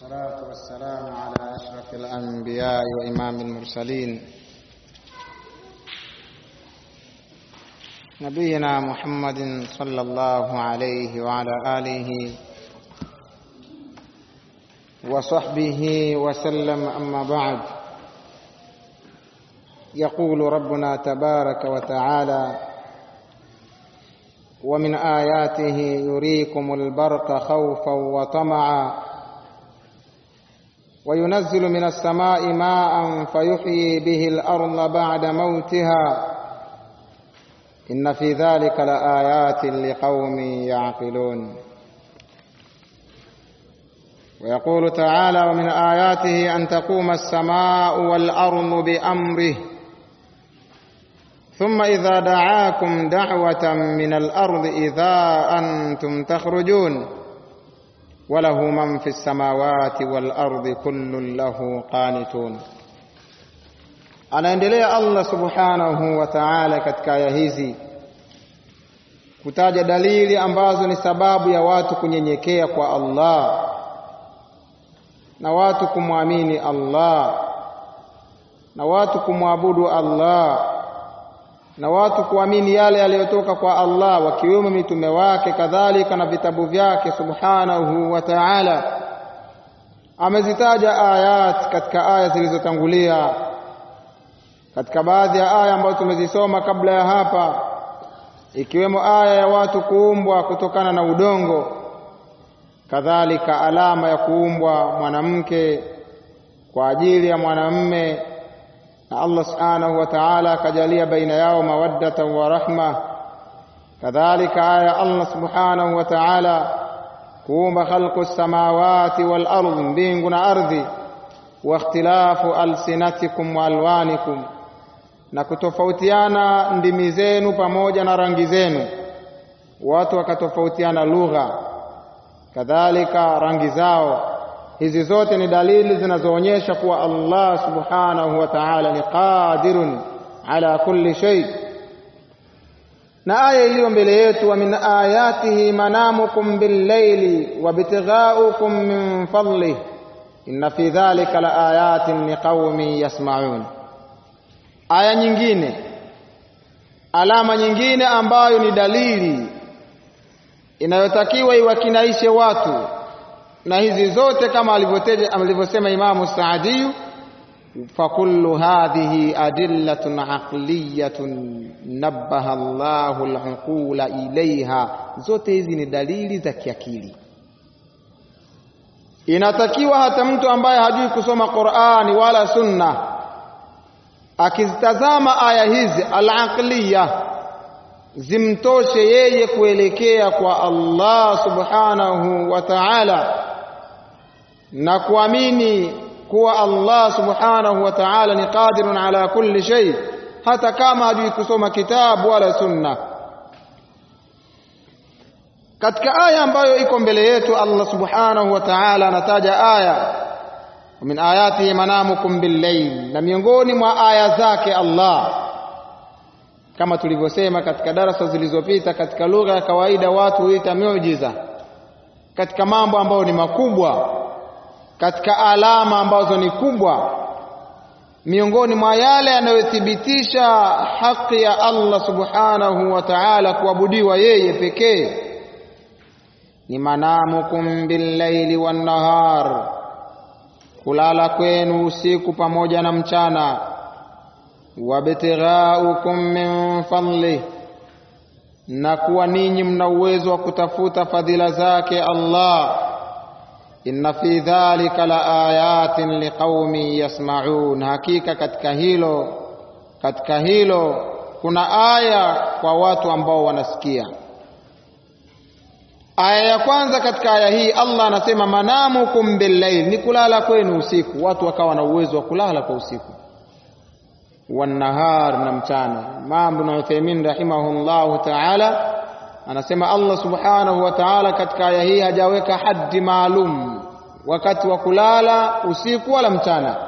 والصلاة والسلام على أشرف الأنبياء وإمام المرسلين نبينا محمد صلى الله عليه وعلى آله وصحبه وسلم أما بعد يقول ربنا تبارك وتعالى ومن آياته يريكم البرق خوفا وطمعا وينزل من السماء ماء فيحيي به الأرض بعد موتها إن في ذلك لآيات لقوم يعقلون ويقول تعالى ومن آياته أن تقوم السماء والأرض بأمره ثم إذا دعاكم دعوة من الأرض إذا أنتم تخرجون وله من في السماوات والأرض كل له قانتون anaendelea Allah subhanahu wa ta'ala katika aya hizi kutaja dalili ambazo ni sababu ya watu kunyenyekea kwa Allah na watu kumwamini Allah na watu kumwabudu Allah na watu kuamini yale yaliyotoka kwa Allah wakiwemo mitume wake kadhalika na vitabu vyake subhanahu wa ta'ala amezitaja ayat katika aya zilizotangulia katika baadhi ya aya ambazo tumezisoma kabla ya hapa ikiwemo aya ya watu kuumbwa kutokana na udongo kadhalika alama ya kuumbwa mwanamke kwa ajili ya mwanamme na Allah subhanahu wa ta'ala akajalia baina yao mawaddatan wa rahma kadhalika aya Allah subhanahu wa ta'ala kuumba khalqu samawati wal ardh mbingu na ardhi wa ikhtilafu alsinatikum wa alwanikum na kutofautiana ndimi zenu pamoja na rangi zenu watu wakatofautiana lugha kadhalika rangi zao hizi zote ni dalili zinazoonyesha kuwa Allah subhanahu wa ta'ala ni qadirun ala kulli shay na aya iliyo mbele yetu wa min ayatihi manamukum bil-layli wa bitighaukum min fadlihi inna fi dhalika la ayatin liqaumin yasma'un aya nyingine alama nyingine ambayo ni dalili inayotakiwa iwakinaishe watu na hizi zote kama alivyosema Imamu Saadiyu fakullu hadhihi adillatun aqliyatun nabbaha Allahu al-uqula ilaiha, zote hizi ni dalili za kiakili. Inatakiwa hata mtu ambaye hajui kusoma Qur'ani wala Sunna akizitazama aya hizi al-aqliya zimtoshe yeye kuelekea kwa Allah subhanahu wa ta'ala na kuamini kuwa Allah subhanahu wa ta'ala ni qadirun ala kulli shay hata kama hajui kusoma kitabu wala sunna katika aya ambayo iko mbele yetu Allah subhanahu wa ta'ala anataja aya min ayatihi manamukum bil-layl na miongoni mwa aya zake Allah kama tulivyosema katika darasa zilizopita katika lugha ya kawaida watu huita miujiza katika mambo ambayo ni makubwa katika alama ambazo ni kubwa miongoni mwa yale yanayothibitisha haki ya Allah subhanahu wa ta'ala kuabudiwa yeye pekee ni manamukum billaili wan nahar kulala kwenu usiku pamoja na mchana wabtighaukum min fadlih na kuwa ninyi mna uwezo wa kutafuta fadhila zake Allah inna fi dhalika la ayatin liqaumin yasma'un hakika katika hilo katika hilo kuna aya kwa watu ambao wanasikia aya ya kwanza katika aya hii Allah anasema manamukum billayl ni kulala kwenu usiku watu wakawa na uwezo wa kulala kwa usiku wanahar na mchana Imam Ibn Uthaymeen rahimahullahu ta'ala anasema Allah subhanahu wa ta'ala katika aya hii hajaweka haddi maalum wakati wa kulala usiku wala mchana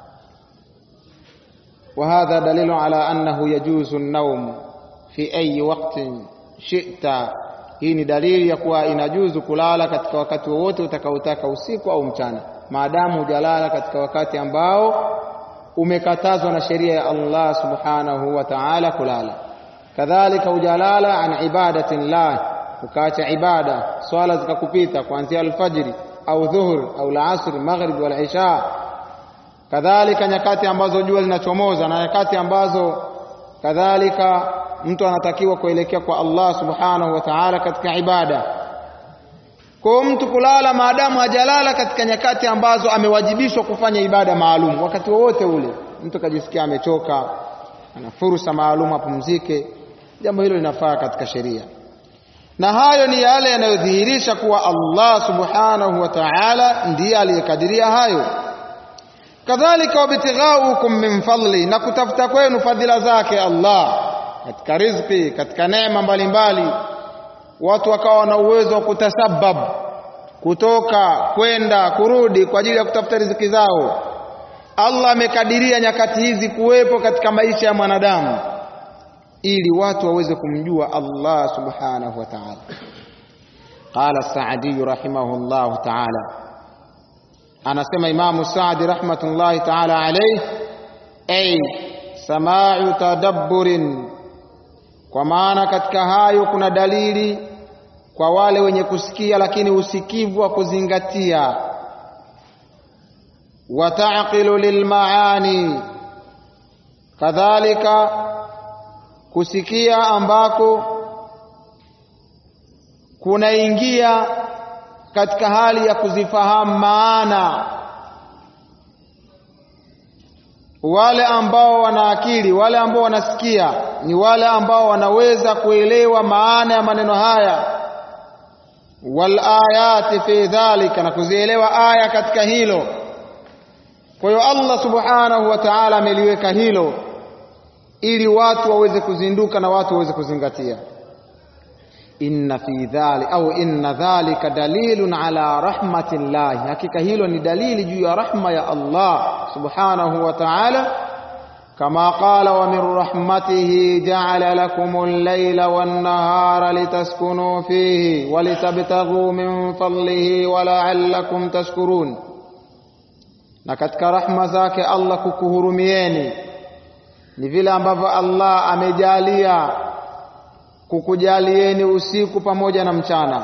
وهذا دليل على أنه يجوز النوم في أي وقت شئت hii ni dalili ya kuwa inajuzu kulala katika wakati wowote utakaotaka usiku au mchana maadamu hujalala katika wakati ambao umekatazwa na sheria ya Allah subhanahu wa ta'ala kulala kadhalika hujalala an ibadati llah ukaacha ibada swala zikakupita kuanzia alfajiri au dhuhur au alasr maghrib wal isha kadhalika nyakati ambazo jua linachomoza na nyakati ambazo kadhalika mtu anatakiwa kuelekea kwa Allah subhanahu wa ta'ala katika ibada kwa mtu kulala maadamu hajalala katika nyakati ambazo amewajibishwa kufanya ibada maalum wakati wowote ule mtu kajisikia amechoka ana fursa maalum apumzike jambo hilo linafaa katika sheria na hayo ni yale yanayodhihirisha kuwa Allah subhanahu wa ta'ala ndiye aliyekadiria hayo kadhalika wabtighaukum min fadli na kutafuta kwenu fadhila zake Allah katika riziki katika neema mbalimbali watu wakawa na uwezo wa kutasabab kutoka kwenda kurudi kwa ajili ya kutafuta riziki zao Allah amekadiria nyakati hizi kuwepo katika maisha ya mwanadamu ili watu waweze kumjua Allah subhanahu wa ta'ala qala Saadi rahimahullah ta'ala anasema Imamu Saadi rahmatullahi ta'ala alayhi ay sama'u tadabburin kwa maana katika hayo kuna dalili kwa wale wenye kusikia lakini usikivu wa kuzingatia wa taqilu lilmaani kadhalika kusikia ambako kunaingia katika hali ya kuzifahamu maana wale ambao wana akili wale ambao wanasikia ni wale ambao wanaweza kuelewa maana ya maneno haya wal ayati fi dhalika na kuzielewa aya katika hilo kwa hiyo Allah subhanahu wa ta'ala ameliweka hilo ili watu waweze kuzinduka na watu waweze kuzingatia inna fi dhali au inna dhalika dalilun ala rahmatillahi hakika hilo ni dalili juu ya rahma ya Allah subhanahu wa ta'ala kama qala wa min rahmatihi ja'ala lakumul layla wan nahara litaskunu fihi wa litabtaghu min fadlihi wa la'allakum tashkurun na katika rahma zake Allah kukuhurumieni ni vile ambavyo Allah amejalia kukujalieni usiku pamoja na mchana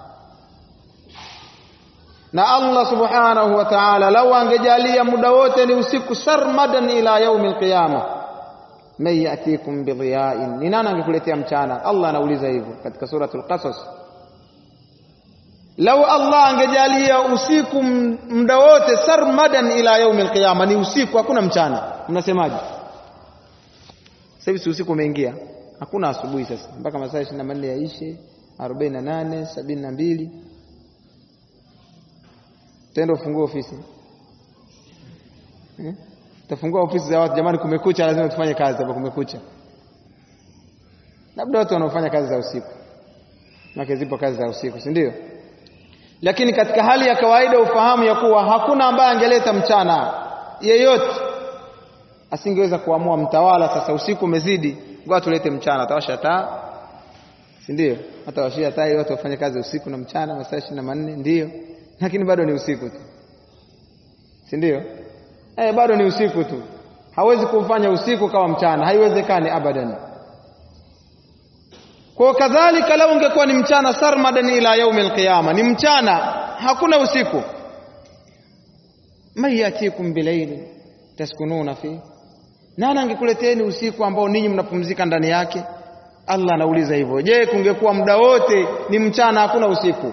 na Allah subhanahu wa ta'ala lau angejalia muda wote ni usiku sarmadan ila yaumi alqiyama man yatikum bidhiyain ni nani angekuletea mchana Allah anauliza hivyo katika suratul qasas lau Allah angejalia usiku muda wote sarmadan ila yaumi alqiyama ni usiku hakuna mchana mnasemaje sasa hivi usiku umeingia hakuna asubuhi sasa mpaka masaa 24 yaishe 48 72 tenda ufungue ofisi eh? tafungua ofisi za watu jamani kumekucha lazima tufanye kazi hapa kumekucha labda watu wanaofanya kazi za usiku maana zipo kazi za usiku si ndio lakini katika hali ya kawaida ufahamu ya kuwa hakuna ambaye angeleta mchana yeyote asingeweza kuamua mtawala sasa usiku umezidi ngoja tulete mchana atawasha taa si ndio atawashia taa ili watu wafanye kazi usiku na mchana masaa 24 ndio lakini bado ni usiku tu si ndio eh bado ni usiku tu hawezi kufanya usiku kama mchana haiwezekani abadan kwa kadhalika lau ungekuwa ni mchana sarmadan ila yaumi alqiyama ni mchana hakuna usiku man yatikum bilaili taskununa fi nani angekuleteni usiku ambao ninyi mnapumzika ndani yake Allah anauliza hivyo je kungekuwa muda wote ni mchana hakuna usiku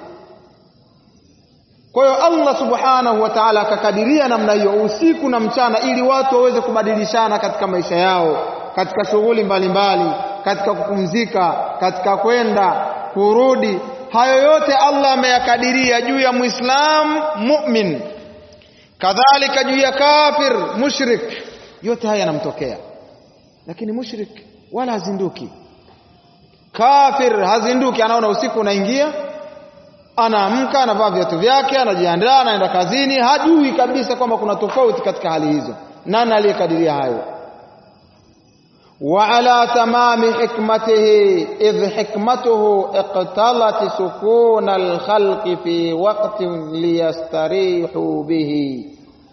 kwa hiyo Allah subhanahu wa ta'ala akakadiria namna hiyo usiku na mchana ili watu waweze kubadilishana katika maisha yao katika shughuli mbalimbali katika kupumzika katika kwenda kurudi hayo yote Allah ameyakadiria juu ya muislam mu'min kadhalika juu ya kafir mushrik yote haya yanamtokea lakini mushrik wala hazinduki kafir hazinduki anaona usiku unaingia anaamka anavaa viatu vyake anajiandaa anaenda kazini hajui kabisa kwamba kuna tofauti katika hali hizo nani aliyekadiria hayo وعلى تمام حكمته إذ حكمته اقتضت سكون الخلق في وقت ليستريحوا به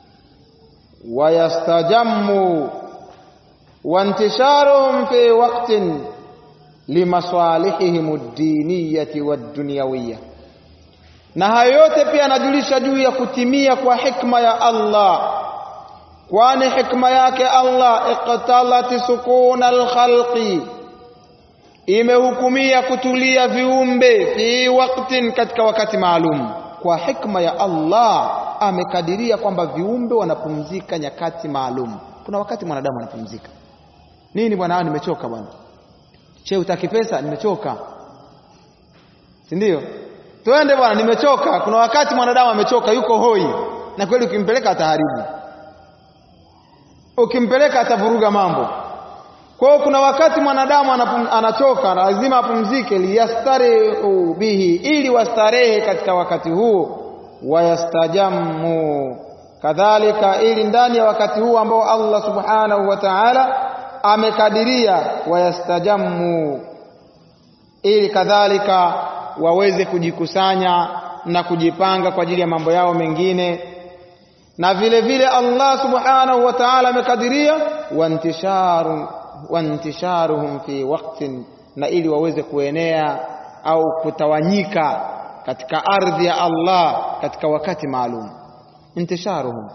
ويستجموا وانتشارهم في وقت لمصالحهم الدينية والدنيوية na hayo yote pia anajulisha juu ya kutimia kwa hikma ya Allah kwani hikma yake Allah iqtalati sukuna alkhalqi imehukumia kutulia viumbe fi waktin katika wakati maalum kwa hikma ya Allah amekadiria kwamba viumbe wanapumzika nyakati maalum kuna wakati mwanadamu anapumzika nini bwana nimechoka bwana che utaki pesa nimechoka si ndio twende bwana nimechoka kuna wakati mwanadamu amechoka yuko hoi na kweli ukimpeleka ataharibu ukimpeleka atavuruga mambo kwa hiyo kuna wakati mwanadamu anapum, anachoka lazima apumzike liyastarehu bihi ili wastarehe katika wakati huo wayastajamu kadhalika ili ndani ya wakati huu ambao Allah subhanahu wa ta'ala amekadiria wayastajamu ili kadhalika waweze kujikusanya na kujipanga kwa ajili ya mambo yao mengine na vile vile Allah subhanahu wa ta'ala amekadiria wantisharu wantisharuhum fi waqtin na ili waweze kuenea au kutawanyika katika ardhi ya Allah katika wakati maalum intisharuhum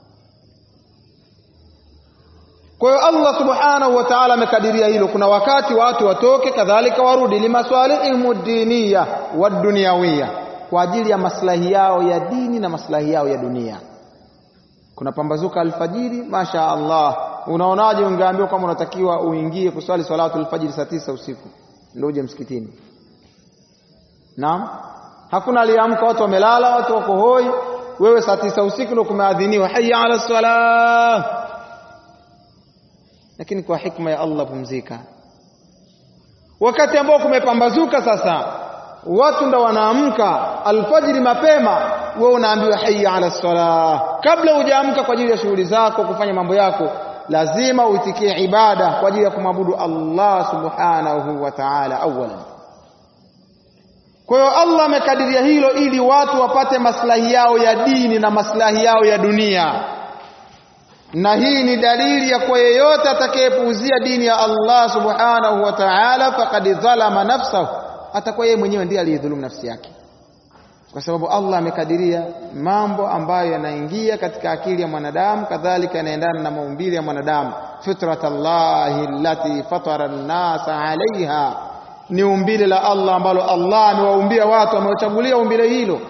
kwa hiyo Allah subhanahu wa ta'ala amekadiria hilo kuna wakati watu watoke kadhalika warudi limaswalihim diniya wa dunyawiya kwa ajili ya maslahi yao ya dini na maslahi yao ya dunia kuna pambazuka alfajiri masha Allah unaonaje ungeambiwa kama unatakiwa uingie kuswali salatu alfajiri saa tisa usiku ndio uje msikitini naam hakuna aliamka watu wamelala watu wako hoi wewe saa tisa usiku ndio kumeadhiniwa hayya ala salah lakini kwa hikma ya Allah pumzika wakati ambao kumepambazuka sasa watu ndo wanaamka alfajiri mapema wewe unaambiwa hayya ala salah kabla hujaamka kwa ajili ya shughuli zako kufanya mambo yako lazima uitikie ibada kwa ajili ya kumwabudu Allah subhanahu wa ta'ala awalan kwa hiyo Allah amekadiria hilo ili watu wapate maslahi yao ya dini na maslahi yao ya dunia na hii ni dalili ya kwa yeyote atakayepuuzia dini ya Allah subhanahu wa ta'ala faqad dhalama nafsahu atakuwa yeye mwenyewe ndiye aliyedhulumu nafsi yake kwa sababu Allah amekadiria mambo ambayo yanaingia katika akili ya mwanadamu kadhalika yanaendana na maumbile ya mwanadamu fitratallahi allati fatara an-nasa 'alayha ni umbile la Allah ambalo Allah amewaumbia watu amewachagulia umbile hilo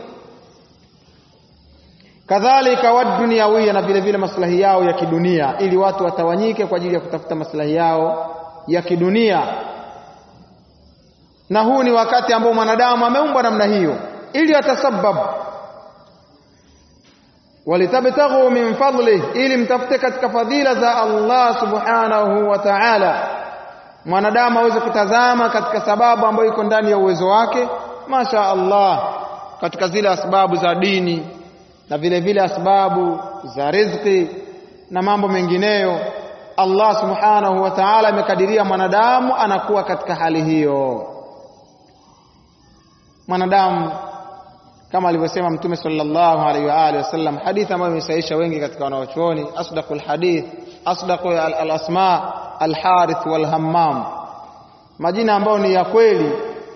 kadhalika wadunyawia na vile vile maslahi yao ya kidunia ili watu watawanyike kwa ajili ya kutafuta maslahi yao ya kidunia na huu ni wakati ambao mwanadamu ameumbwa namna hiyo ili atasabab walitabtaghu min fadlih ili mtafute katika fadhila za Allah subhanahu wa ta'ala mwanadamu aweze kutazama katika sababu ambayo iko ndani ya uwezo wake masha Allah katika zile asbabu za dini na vile vile asbabu za riziki na mambo mengineyo Allah subhanahu wa ta'ala amekadiria mwanadamu anakuwa katika hali hiyo mwanadamu kama alivyosema mtume sallallahu alaihi wa alihi wasallam hadithi ambayo imesahisha wengi katika wanaochuoni asdaqul hadith asdaqu al-asma al-harith wal-hammam majina ambayo ni ya kweli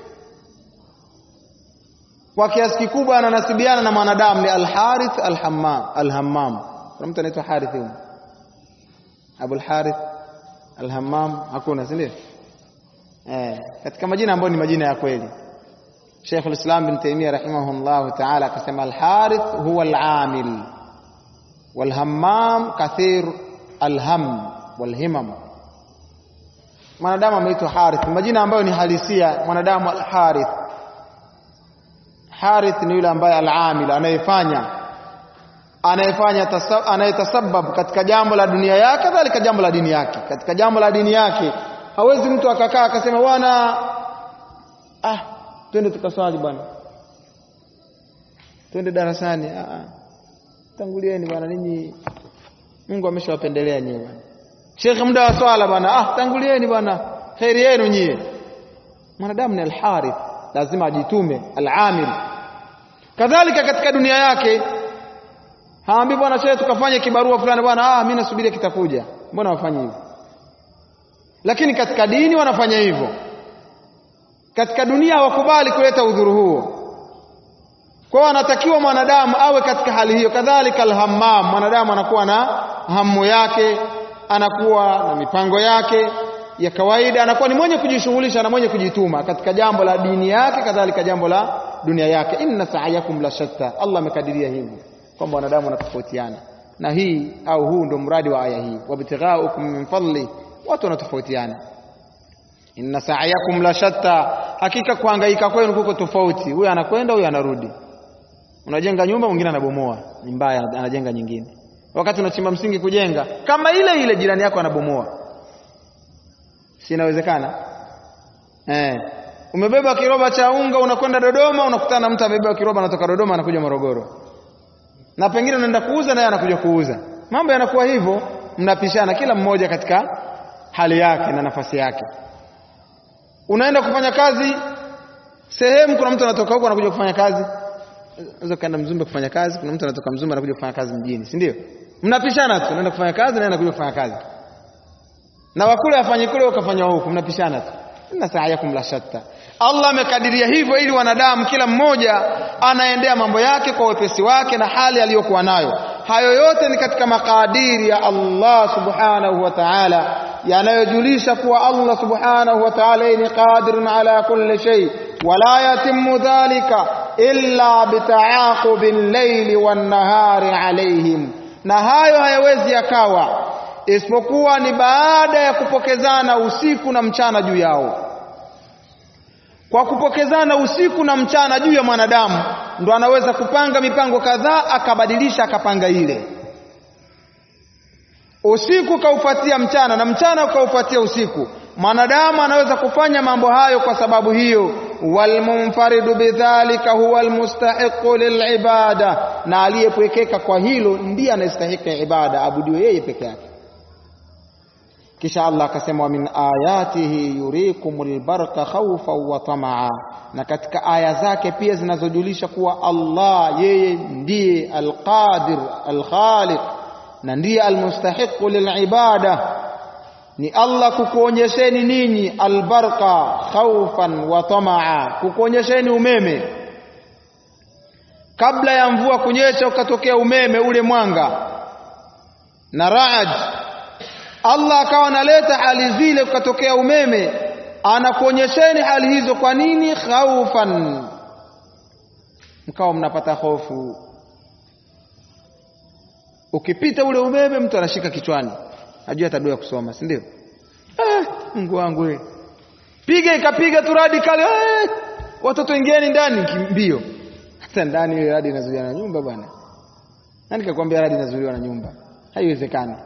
kwa kiasi kikubwa ananasibiana na mwanadamu ni al-harith al-hammam al-hammam kuna mtu anaitwa harith huyo Abu al-Harith al-Hammam hakuna si ndio eh katika majina ambayo ni majina ya kweli Sheikh al-Islam bin Taymiyyah rahimahullah ta'ala akasema al-Harith huwa al-amil wal-Hammam kathir al-ham wal-himam mwanadamu ameitwa Harith majina ambayo ni halisia mwanadamu al-Harith Harith ni yule ambaye al-amil anayefanya anayefanya anayetasabab katika jambo la dunia yake kadhalika jambo la dini yake katika jambo la dini yake hawezi mtu akakaa akasema bwana ah twende tukaswali bwana twende darasani ah tangulieni bwana ninyi Mungu ameshawapendelea nyinyi bwana Sheikh muda wa swala bwana ah tangulieni bwana khairi yenu nyie mwanadamu ni alharith lazima ajitume alamil kadhalika katika dunia yake haambi bwana shehe tukafanye kibarua fulani bwana ah mimi nasubiria kitakuja mbona wafanye hivyo lakini katika dini wanafanya hivyo katika dunia hawakubali kuleta udhuru huo kwa hiyo anatakiwa mwanadamu awe katika hali hiyo kadhalika alhammam mwanadamu anakuwa na hamu yake anakuwa na mipango yake ya kawaida anakuwa ni mwenye kujishughulisha na mwenye kujituma katika jambo la dini yake kadhalika jambo la dunia yake inna sa'yakum la shatta Allah amekadiria hivyo kwamba wanadamu wanatofautiana na hii au huu ndo mradi wa aya hii wabtighaukum min fadli watu wanatofautiana inna sa'yakum la shatta hakika kuhangaika kwenu kuko tofauti huyu anakwenda huyu anarudi unajenga nyumba mwingine anabomoa ni mbaya anajenga nyingine wakati unachimba msingi kujenga kama ile ile jirani yako anabomoa si inawezekana eh umebeba kiroba cha unga unakwenda Dodoma unakutana na mtu amebeba kiroba anatoka Dodoma anakuja Morogoro na pengine unaenda kuuza naye anakuja kuuza mambo yanakuwa hivyo mnapishana kila mmoja katika hali yake na nafasi yake unaenda kufanya kazi sehemu kuna mtu anatoka huko anakuja kufanya kazi unaweza kaenda Mzumbe kufanya kazi kuna mtu anatoka Mzumbe anakuja kufanya kazi mjini si ndio mnapishana tu unaenda kufanya kazi na anakuja kufanya kazi na wakule afanye kule ukafanya huku mnapishana tu inna sa'yakum la shatta Allah amekadiria hivyo ili wanadamu kila mmoja anaendea mambo yake kwa wepesi wake na hali aliyokuwa nayo hayo yote ni katika makadiri ya Allah subhanahu wa ta'ala yanayojulisha kuwa Allah subhanahu wa ta'ala ni qadirun ala kulli shay wala yatimmu dhalika illa bita'aqubi al-layli wan-nahari alayhim na hayo hayawezi yakawa isipokuwa ni baada ya kupokezana usiku na mchana juu yao kwa kupokezana usiku na mchana juu ya mwanadamu ndo anaweza kupanga mipango kadhaa akabadilisha akapanga ile usiku kaufuatia mchana na mchana ukaufuatia usiku mwanadamu anaweza kufanya mambo hayo kwa sababu hiyo walmunfaridu bidhalika huwa almustahiqu lilibada na aliyepwekeka kwa hilo ndiye anayestahiki ibada abudiwe yeye peke yake kisha Allah akasema wa min ayatihi yurikumul barqa khawfan wa tamaa na katika aya zake pia zinazojulisha kuwa Allah yeye ndiye alqadir alkhaliq na ndiye almustahiqu lilibada ni Allah kukuonyesheni ninyi albarqa khawfan wa tamaa kukuonyesheni umeme kabla ya mvua kunyesha ukatokea umeme ule mwanga na raad Allah akawa analeta hali zile ukatokea umeme anakuonyesheni hali hizo kwa nini khaufan mkawa mnapata hofu ukipita ule umeme mtu anashika kichwani ajua tabia kusoma si ndio eh Mungu wangu wewe piga ikapiga tu radi kale eh watoto ingieni ndani mbio hata ndani ile radi inazuiliwa na nyumba bwana nani kakwambia radi inazuiliwa na nyumba haiwezekani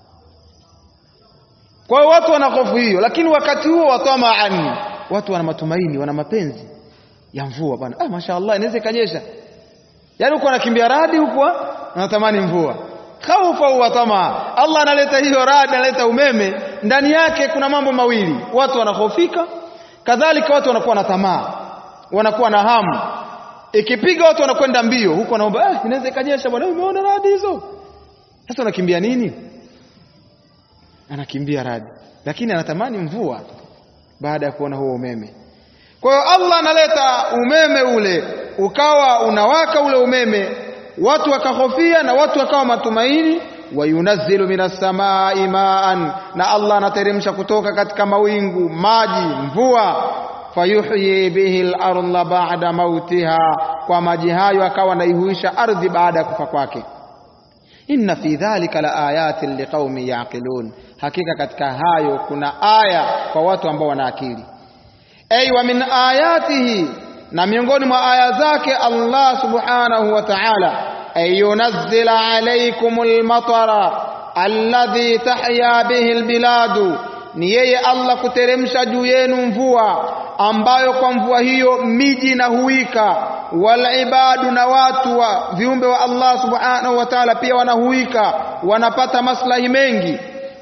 kwa hiyo watu wana hofu hiyo lakini wakati huo watamaan watu wana matumaini wana mapenzi ya mvua bwana ah mashaallah inaweza ikanyesha yaani uko anakimbia radi huko anatamani mvua khaufa wa tamaa Allah analeta hiyo radi analeta umeme ndani yake kuna mambo mawili watu wanahofika kadhalika watu wanakuwa na tamaa wanakuwa na hamu ikipiga watu wanakwenda mbio huko wanaomba eh inaweza ikanyesha bwana umeona radi hizo sasa unakimbia nini anakimbia radi lakini anatamani mvua baada ya kuona huo umeme kwa hiyo Allah analeta umeme ule ukawa unawaka ule umeme watu wakahofia na watu wakawa matumaini wayunazzilu minas samai maan na Allah anateremsha kutoka katika mawingu maji mvua fayuhyi bihi al-ardha ba'da mautiha kwa maji hayo akawa anaihuisha ardhi baada ya kufa kwake inna fi dhalika la ayatin liqaumin yaqilun hakika katika hayo kuna aya kwa watu ambao wana akili ay wa min ayatihi na miongoni mwa aya zake Allah subhanahu wa ta'ala ay yunazzila alaykumul matara alladhi tahya bihi albiladu ni yeye Allah kuteremsha juu yenu mvua ambayo kwa mvua hiyo miji na huika walibadu na watu wa viumbe wa Allah subhanahu wa ta'ala pia wanahuika wanapata maslahi mengi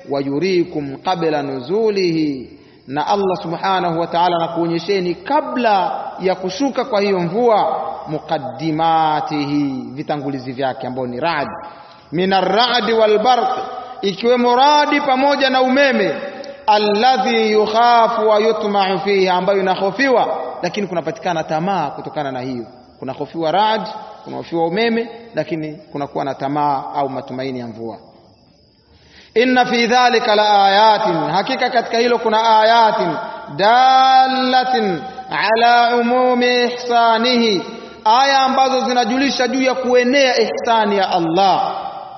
wayurikum qabla nuzulihi na Allah subhanahu wa ta'ala anakuonyesheni kabla ya kushuka kwa hiyo mvua muqaddimatihi vitangulizi vyake ambao ni rad min arradi walbarq ikiwemo radi pamoja na umeme alladhi yukhafu wa yutma'u fihi ambayo inahofiwa lakini kunapatikana tamaa kutokana na hiyo kunahofiwa rad kunahofiwa umeme lakini kunakuwa na tamaa au matumaini ya mvua inna fi dhalika la ayatin hakika katika hilo kuna ayatin dalatin ala umumi ihsanihi aya ambazo zinajulisha juu ya kuenea ihsani ya Allah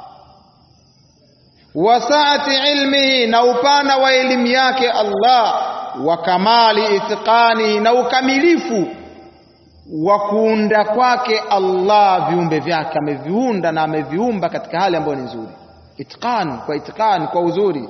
wa saati ilmihi na upana wa elimu yake Allah wa kamali itqani na ukamilifu wa kuunda kwake Allah viumbe vyake ameviunda na ameviumba katika hali ambayo ni nzuri itqan kwa itqan kwa uzuri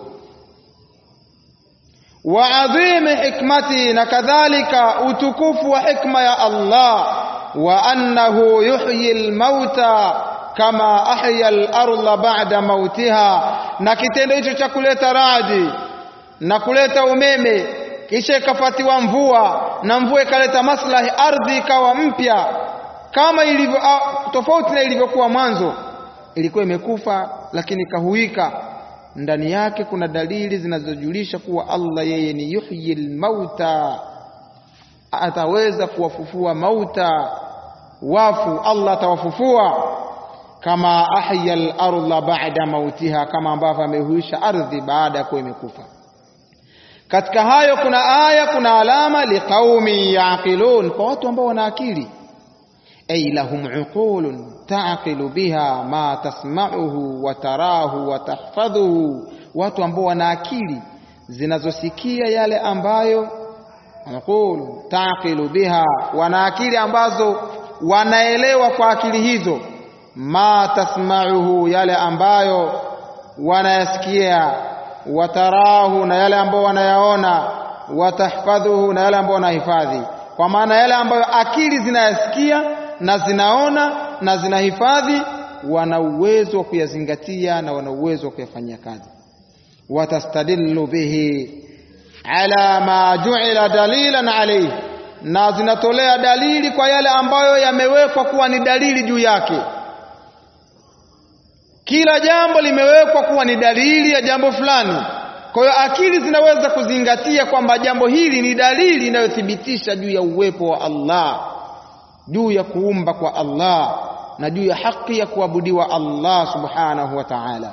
wa adhimi hikmati na kadhalika utukufu wa hikma ya Allah wa annahu yuhyi almauta kama ahya al-ardha ba'da mautiha na kitendo hicho cha kuleta radi na kuleta umeme kisha ikafatiwa mvua na mvua ikaleta maslahi ardhi ikawa mpya kama ilivyo tofauti na ilivyokuwa mwanzo ilikuwa imekufa lakini ikahuika ndani yake kuna dalili zinazojulisha kuwa Allah yeye ni yuhyil mauta ataweza kuwafufua mauta wafu Allah atawafufua kama ahya al-ardha ba'da mautiha kama ambavyo amehuisha ardhi baada ya kuwa imekufa katika hayo kuna aya kuna alama liqaumi yaqilun kwa watu ambao wana akili ay lahum uqulun taqilu biha ma tasma'uhu wa tarahu wa tahfadhuhu watu ambao wana akili zinazosikia yale ambayo uqul taqilu biha wana akili ambazo wanaelewa kwa akili hizo ma tasma'uhu yale ambayo wanayasikia watarahu na yale ambayo wanayaona watahfadhuhu na yale ambayo wanahifadhi kwa maana yale ambayo akili zinayasikia na zinaona na zinahifadhi wana uwezo wa kuyazingatia na wana uwezo wa kuyafanyia kazi watastadillu bihi ala ma ju'ila dalilan alayhi na zinatolea dalili kwa yale ambayo yamewekwa kuwa ni dalili juu yake kila jambo limewekwa kuwa ni dalili ya jambo fulani kwa hiyo akili zinaweza kuzingatia kwamba jambo hili ni dalili inayothibitisha juu ya uwepo wa Allah juu ya kuumba kwa Allah na juu ya haki ya kuabudiwa Allah subhanahu wa ta'ala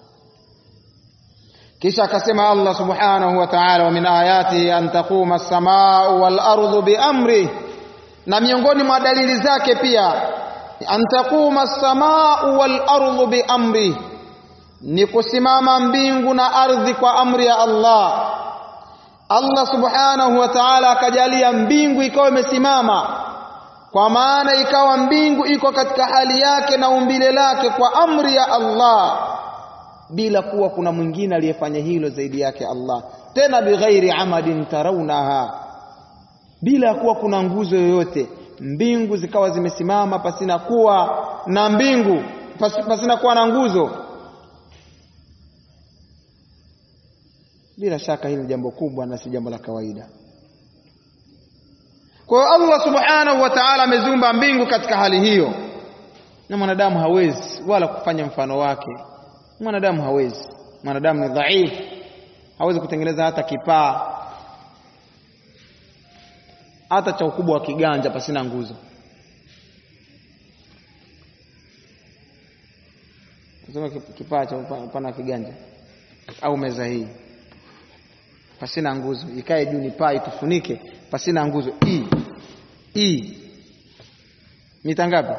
kisha akasema Allah subhanahu wa ta'ala wa min ayatihi an taquma as-samaa'u wal ardu bi amri na miongoni mwa dalili zake pia an taquma as-samaa'u wal ardu bi amri ni kusimama mbingu na ardhi kwa amri ya Allah Allah subhanahu wa ta'ala akajalia mbingu ikawa imesimama kwa maana ikawa mbingu iko katika hali yake na umbile lake kwa amri ya Allah bila kuwa kuna mwingine aliyefanya hilo zaidi yake Allah tena bighairi amadin tarawnaha bila kuwa kuna nguzo yoyote mbingu zikawa zimesimama pasina kuwa na mbingu pasina kuwa na nguzo bila shaka hili jambo kubwa na si jambo la kawaida kwa hiyo Allah subhanahu wa ta'ala ameziumba mbingu katika hali hiyo na mwanadamu hawezi wala kufanya mfano wake mwanadamu hawezi mwanadamu ni dhaifu hawezi kutengeneza hata kipaa hata cha ukubwa wa kiganja pasina nguzo sema kipaa cha upana wa kiganja au meza hii pasina nguzo ikae juu ni paa itufunike pasina nguzo hii hii mita ngapi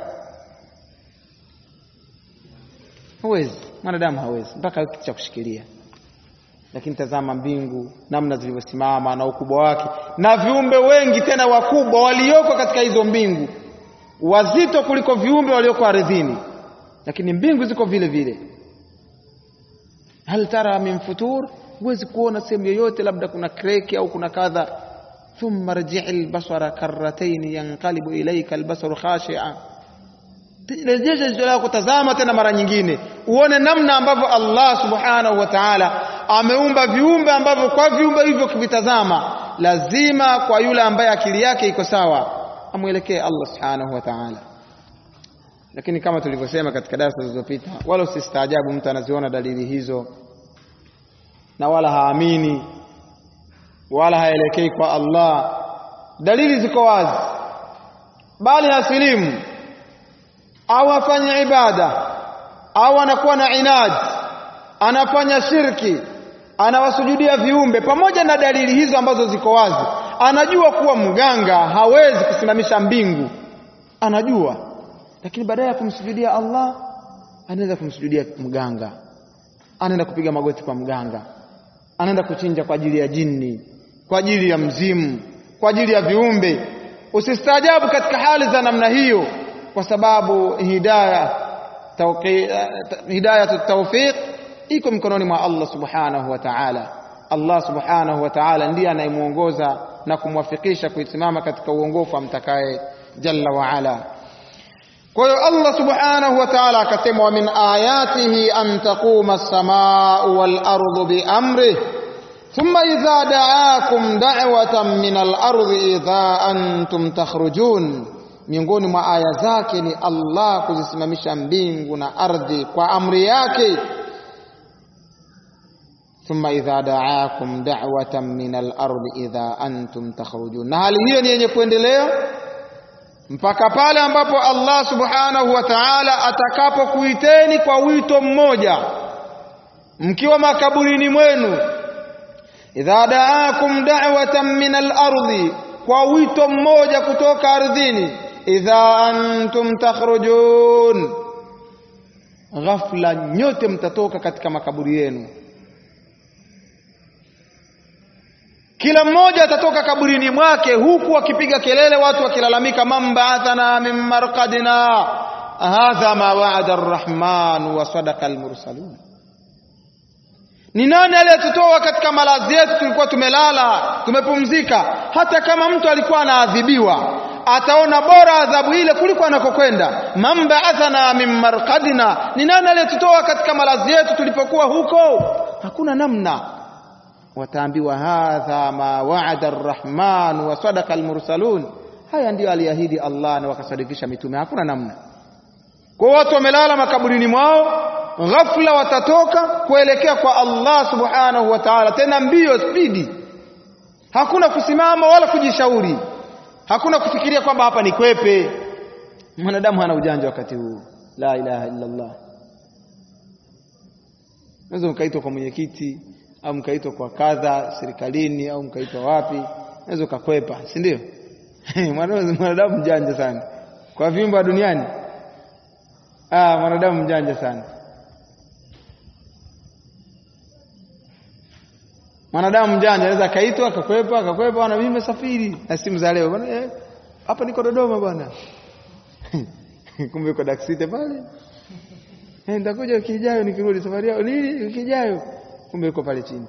hawezi mwanadamu hawezi mpaka kitu cha kushikilia lakini tazama mbingu namna zilivyosimama na ukubwa wake na viumbe wengi tena wakubwa walioko katika hizo mbingu wazito kuliko viumbe walioko ardhini lakini mbingu ziko vile vile hal tara min futur huwezi kuona sehemu yoyote labda kuna kreki au kuna kadha thumma rji'i albasara karratayn yanqalibu ilayka albasaru khashi'a rejesha jicho lako tazama tena mara nyingine uone namna ambavyo Allah subhanahu wa ta'ala ameumba viumbe ambavyo kwa viumbe hivyo kivitazama lazima kwa yule ambaye akili yake iko sawa amwelekee Allah subhanahu wa ta'ala lakini kama tulivyosema katika darasa zilizopita wala usistaajabu mtu anaziona dalili hizo na wala haamini wala haelekei kwa Allah dalili ziko wazi bali hasilimu au afanye ibada au anakuwa na inad anafanya shirki anawasujudia viumbe pamoja na dalili hizo ambazo ziko wazi anajua kuwa mganga hawezi kusimamisha mbingu anajua lakini baadaye ya kumsujudia Allah anaenda kumsujudia mganga anaenda kupiga magoti kwa mganga anaenda kuchinja kwa ajili ya jini kwa ajili ya mzimu kwa ajili ya viumbe usistaajabu katika hali za namna hiyo kwa sababu hidayah hidayatu tawfiq iko mikononi mwa Allah subhanahu wa ta'ala Allah subhanahu wa ta'ala ndiye anayemuongoza na kumwafikisha kuisimama katika uongofu amtakaye jalla wa ala kwa hiyo Allah subhanahu wa ta'ala akasema wa min ayatihi an taquma as-samaa'u wal ardu bi amrihi thumma idha da'akum da'watan min al-ardi idha antum takhrujun miongoni mwa aya zake ni Allah kuzisimamisha mbingu na ardhi kwa amri yake thumma idha da'akum da'watan min al-ardi idha antum takhrujun na hali hiyo ni yenye kuendelea mpaka pale ambapo Allah subhanahu wa ta'ala atakapokuiteni kwa wito mmoja mkiwa makaburini mwenu idha da'akum da'watan min al-ardi kwa wito mmoja kutoka ardhini idha antum takhrujun ghafla nyote mtatoka katika makaburi yenu kila mmoja atatoka kaburini mwake huku akipiga kelele watu wakilalamika man ba'athana min marqadina hadha ma wa'ada arrahman wa sadaqa almursalun ni nani aliyetutoa katika malazi yetu tulikuwa tumelala tumepumzika hata kama mtu alikuwa anaadhibiwa ataona bora adhabu ile kuliko anakokwenda man ba'athana min marqadina ni nani aliyetutoa katika malazi yetu tulipokuwa huko hakuna namna wataambiwa hadha ma wa'ada arrahman wa sadaqa almursalun haya ndiyo aliahidi Allah na wakasadikisha mitume hakuna namna kwa watu wamelala makaburini mwao ghafla watatoka kuelekea kwa Allah subhanahu wa ta'ala tena mbio spidi hakuna kusimama wala kujishauri hakuna kufikiria kwamba hapa ni kwepe mwanadamu hana ujanja wakati huu la ilaha illa Allah unaweza mkaitwa kwa mwenyekiti au mkaitwa kwa kadha serikalini au mkaitwa wapi unaweza ukakwepa si ndio mwanadamu mjanja sana kwa viumbe duniani ah mwanadamu mjanja sana mwanadamu mjanja anaweza akaitwa akakwepa akakwepa bwana mimi nimesafiri na simu za leo bwana eh, hapa niko Dodoma bwana kumbe uko daksite pale eh, nitakuja wiki ijayo nikirudi safari yao nini wiki ijayo kumbe uko pale chini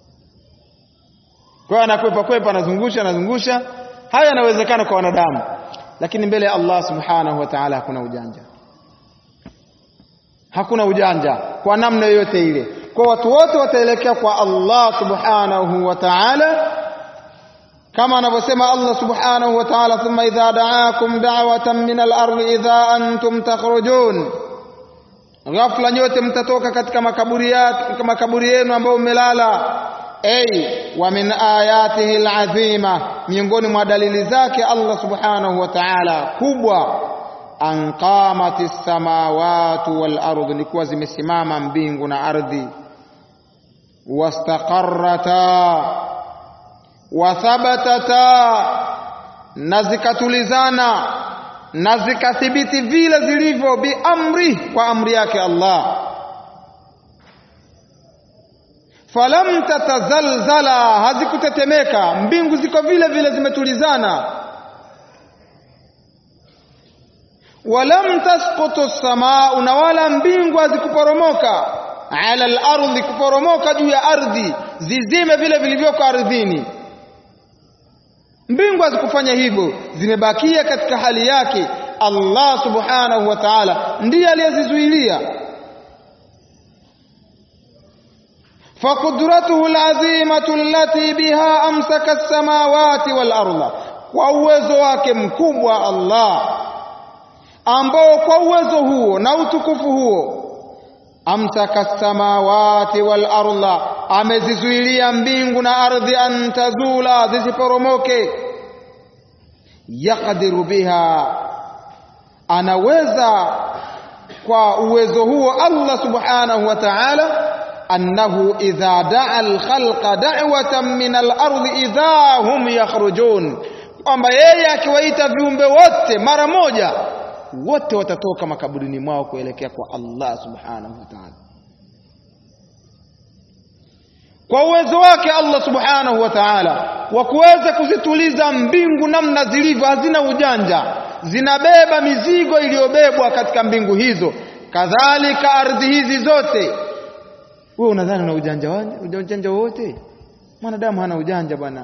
kwa hiyo anakwepa kwepa anazungusha anazungusha haya yanawezekana kwa wanadamu lakini mbele ya Allah subhanahu wa ta'ala hakuna ujanja hakuna ujanja kwa namna yoyote ile kwa watu wote wataelekea kwa Allah subhanahu wa ta'ala kama anavyosema Allah subhanahu wa ta'ala thumma idha da'akum da'watan min al-ardi idha antum takhrujun ghafla nyote mtatoka katika makaburi yake makaburi yenu ambayo mmelala ay wa min ayatihi al-azima miongoni mwa dalili zake Allah subhanahu wa ta'ala kubwa an qamati samawati wal ardi likuwa zimesimama mbingu na ardhi wastaqarrata wa thabatata na zikatulizana na zikathibiti vile zilivyo biamri kwa amri yake Allah falam tatazalzala hazikutetemeka mbingu ziko vile vile zimetulizana walam tasqutu samaa na wala mbingu hazikuporomoka ala al-ardhi kuporomoka juu ya ardhi zizime vile vilivyoko ardhini mbingu hazikufanya hivyo zimebakia katika hali yake Allah subhanahu wa ta'ala ndiye aliyezizuilia faqudratuhu alazimatu allati biha amsaka as-samawati wal arda kwa uwezo wake mkubwa Allah ambao kwa uwezo huo na utukufu huo amsaka as-samawati wal arda amezizuilia mbingu na ardhi antazula zisiporomoke yaqdiru biha anaweza kwa uwezo huo Allah subhanahu wa ta'ala annahu idha daa alkhalqa da'watan min al-ardi idha hum yakhrujun kwamba yeye akiwaita viumbe wote mara moja wote watatoka makaburini mwao kuelekea kwa Allah subhanahu wa ta'ala kwa uwezo wake Allah subhanahu wa ta'ala wa kuweza kuzituliza mbingu namna zilivyo hazina ujanja zinabeba mizigo iliyobebwa katika mbingu hizo kadhalika ardhi hizi zote wewe unadhani una ujanja wani ujanja wote mwanadamu hana ujanja bwana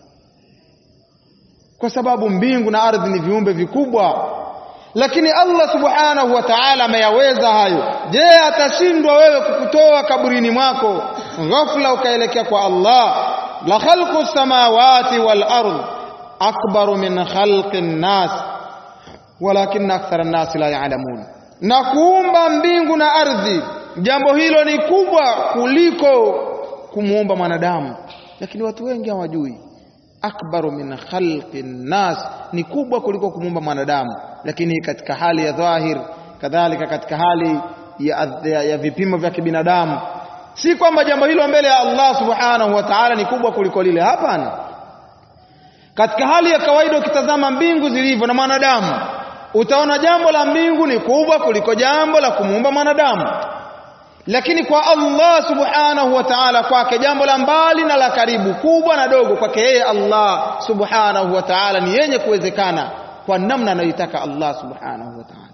kwa sababu mbingu na ardhi ni viumbe vikubwa lakini Allah subhanahu wa ta'ala ameyaweza hayo je atashindwa wewe kukutoa kaburini mwako ghafla ukaelekea kwa Allah la khalqu samawati wal ard akbaru min khalqi nas walakin akthara an-nas la ya'lamun na kuumba mbingu na ardhi jambo hilo ni kubwa kuliko kumuumba mwanadamu lakini watu wengi hawajui akbaru min khalqi nas ni kubwa kuliko kumuumba mwanadamu lakini katika hali ya dhahir kadhalika katika hali ya, ya, ya vipimo vya kibinadamu si kwamba jambo hilo mbele ya Allah subhanahu wa ta'ala ni kubwa kuliko lile hapana katika hali ya kawaida ukitazama mbingu zilivyo na mwanadamu utaona jambo la mbingu ni kubwa kuliko jambo la kumuumba mwanadamu lakini kwa Allah subhanahu wa ta'ala kwake jambo la mbali na la karibu kubwa na dogo kwake yeye Allah subhanahu wa ta'ala ni yenye kuwezekana kwa namna anayoitaka Allah subhanahu wa ta'ala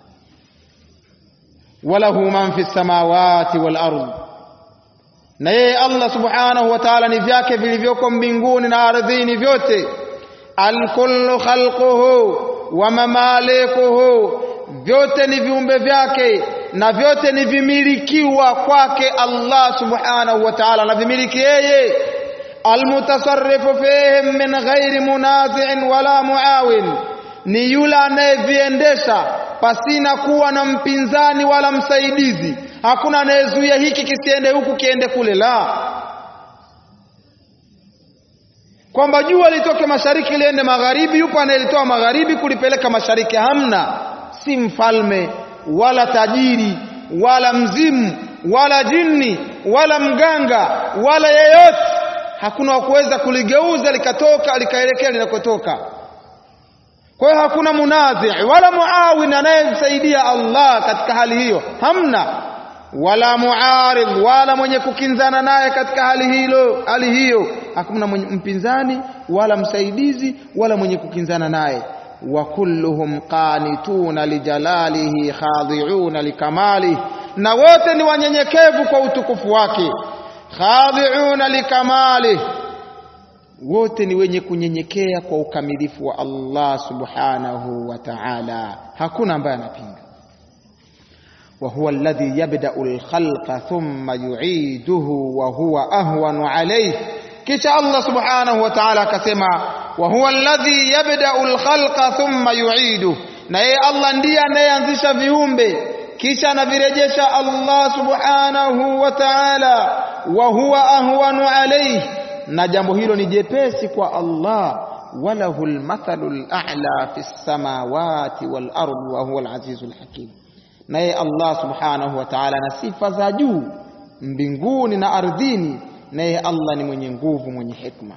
walahu man fi samawati wal ardh na yeye Allah subhanahu wa ta'ala ni vyake vilivyoko mbinguni na ardhini vyote alkullu khalquhu wa mamalikuhu vyote ni viumbe vyake na vyote ni vimilikiwa kwake Allah subhanahu wa ta'ala na vimiliki yeye almutasarrifu fihim min ghairi munazi'in wala muawin ni yule anayeviendesha pasina kuwa na mpinzani wala msaidizi hakuna anayezuia hiki kisiende huku kiende kule la kwamba jua litoke mashariki liende magharibi yupo anayelitoa magharibi kulipeleka mashariki hamna si mfalme wala tajiri wala mzimu wala jini wala mganga wala yeyote hakuna wa kuweza kuligeuza likatoka likaelekea linakotoka kwa hiyo hakuna munadhi wala muawin anayemsaidia Allah katika hali hiyo hamna wala muarid wala mwenye kukinzana naye katika hali hilo hali hiyo hakuna mwenye mpinzani wala msaidizi wala mwenye kukinzana naye wa kulluhum qanituna lijalalihi khadi'una likamalihi na wote ni wanyenyekevu kwa utukufu wake khadi'una likamalihi wote ni wenye kunyenyekea kwa ukamilifu wa Allah subhanahu wa ta'ala hakuna ambaye anapinga wa huwa alladhi yabda'u al-khalqa thumma yu'iduhu wa huwa ahwanu alayhi kisha Allah subhanahu wa ta'ala akasema wa huwa alladhi yabda'u al-khalqa thumma yu'iduhu na yeye Allah ndiye anayeanzisha viumbe kisha anavirejesha Allah subhanahu wa ta'ala wa huwa ahwanu alayhi na jambo hilo ni jepesi kwa Allah walahu almathalu al'a fi samawati wal ardi wa huwa alazizul hakim naye Allah subhanahu wa ta'ala na sifa za juu mbinguni na ardhini naye Allah ni mwenye nguvu mwenye hikma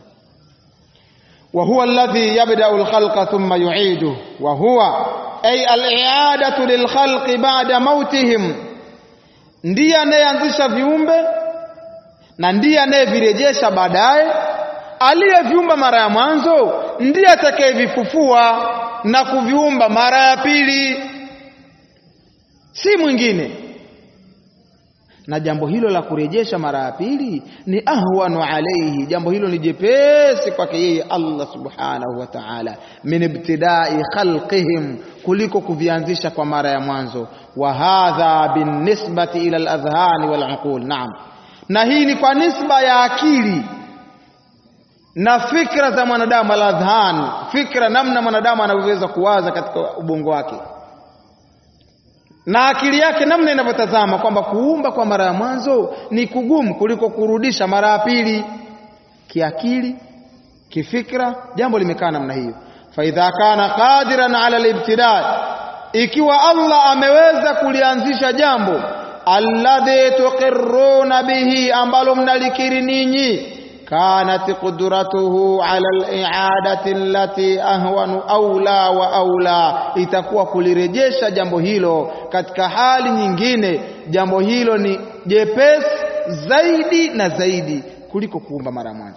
wa huwa alladhi yabda'u alkhalqa thumma yu'iduhu wa huwa ay al-i'adatu lilkhalqi ba'da mautihim ndiye anayeanzisha viumbe na ndiye anayevirejesha baadaye aliyeviumba mara ya mwanzo ndiye atakayevifufua na kuviumba mara ya pili si mwingine na jambo hilo la kurejesha mara ya pili ni ahwanu alayhi jambo hilo ni jepesi kwake yeye Allah subhanahu wa ta'ala min ibtidai khalqihim kuliko kuvianzisha kwa mara ya mwanzo wa hadha binisbati ila al-adhhani wal uqul naam na hii ni kwa nisba ya akili na fikra za mwanadamu aladhan fikra namna mwanadamu anavyoweza kuwaza katika ubongo wake na akili yake namna inavyotazama kwamba kuumba kwa mara ya mwanzo ni kugumu kuliko kurudisha mara ya pili kiakili kifikra jambo limekaa namna hiyo faidha kana qadiran ala libtida ikiwa Allah ameweza kulianzisha jambo alladhi tuqirruna bihi ambalo mnalikiri ninyi kanat qudratuhu ala al-i'adati allati ahwanu aula wa aula itakuwa kulirejesha jambo hilo katika hali nyingine jambo hilo ni jepesi zaidi na zaidi kuliko kuumba mara mwanzo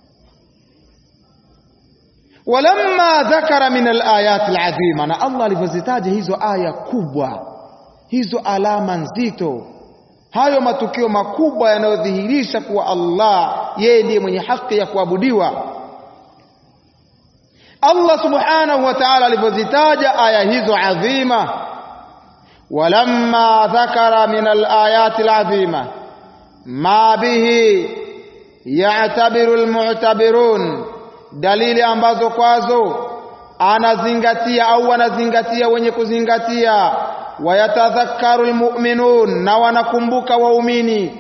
walamma dhakara min alayat alazima na Allah alivyozitaja hizo aya kubwa hizo alama nzito hayo matukio makubwa yanayodhihirisha kuwa Allah yeye ndiye mwenye haki ya kuabudiwa Allah subhanahu wa ta'ala alivyozitaja aya hizo adhima walamma dhakara min alayat alazima ma bihi ya'tabiru almu'tabirun dalili ambazo kwazo anazingatia au wanazingatia wenye kuzingatia wayatadhakkaru almu'minun na wanakumbuka waumini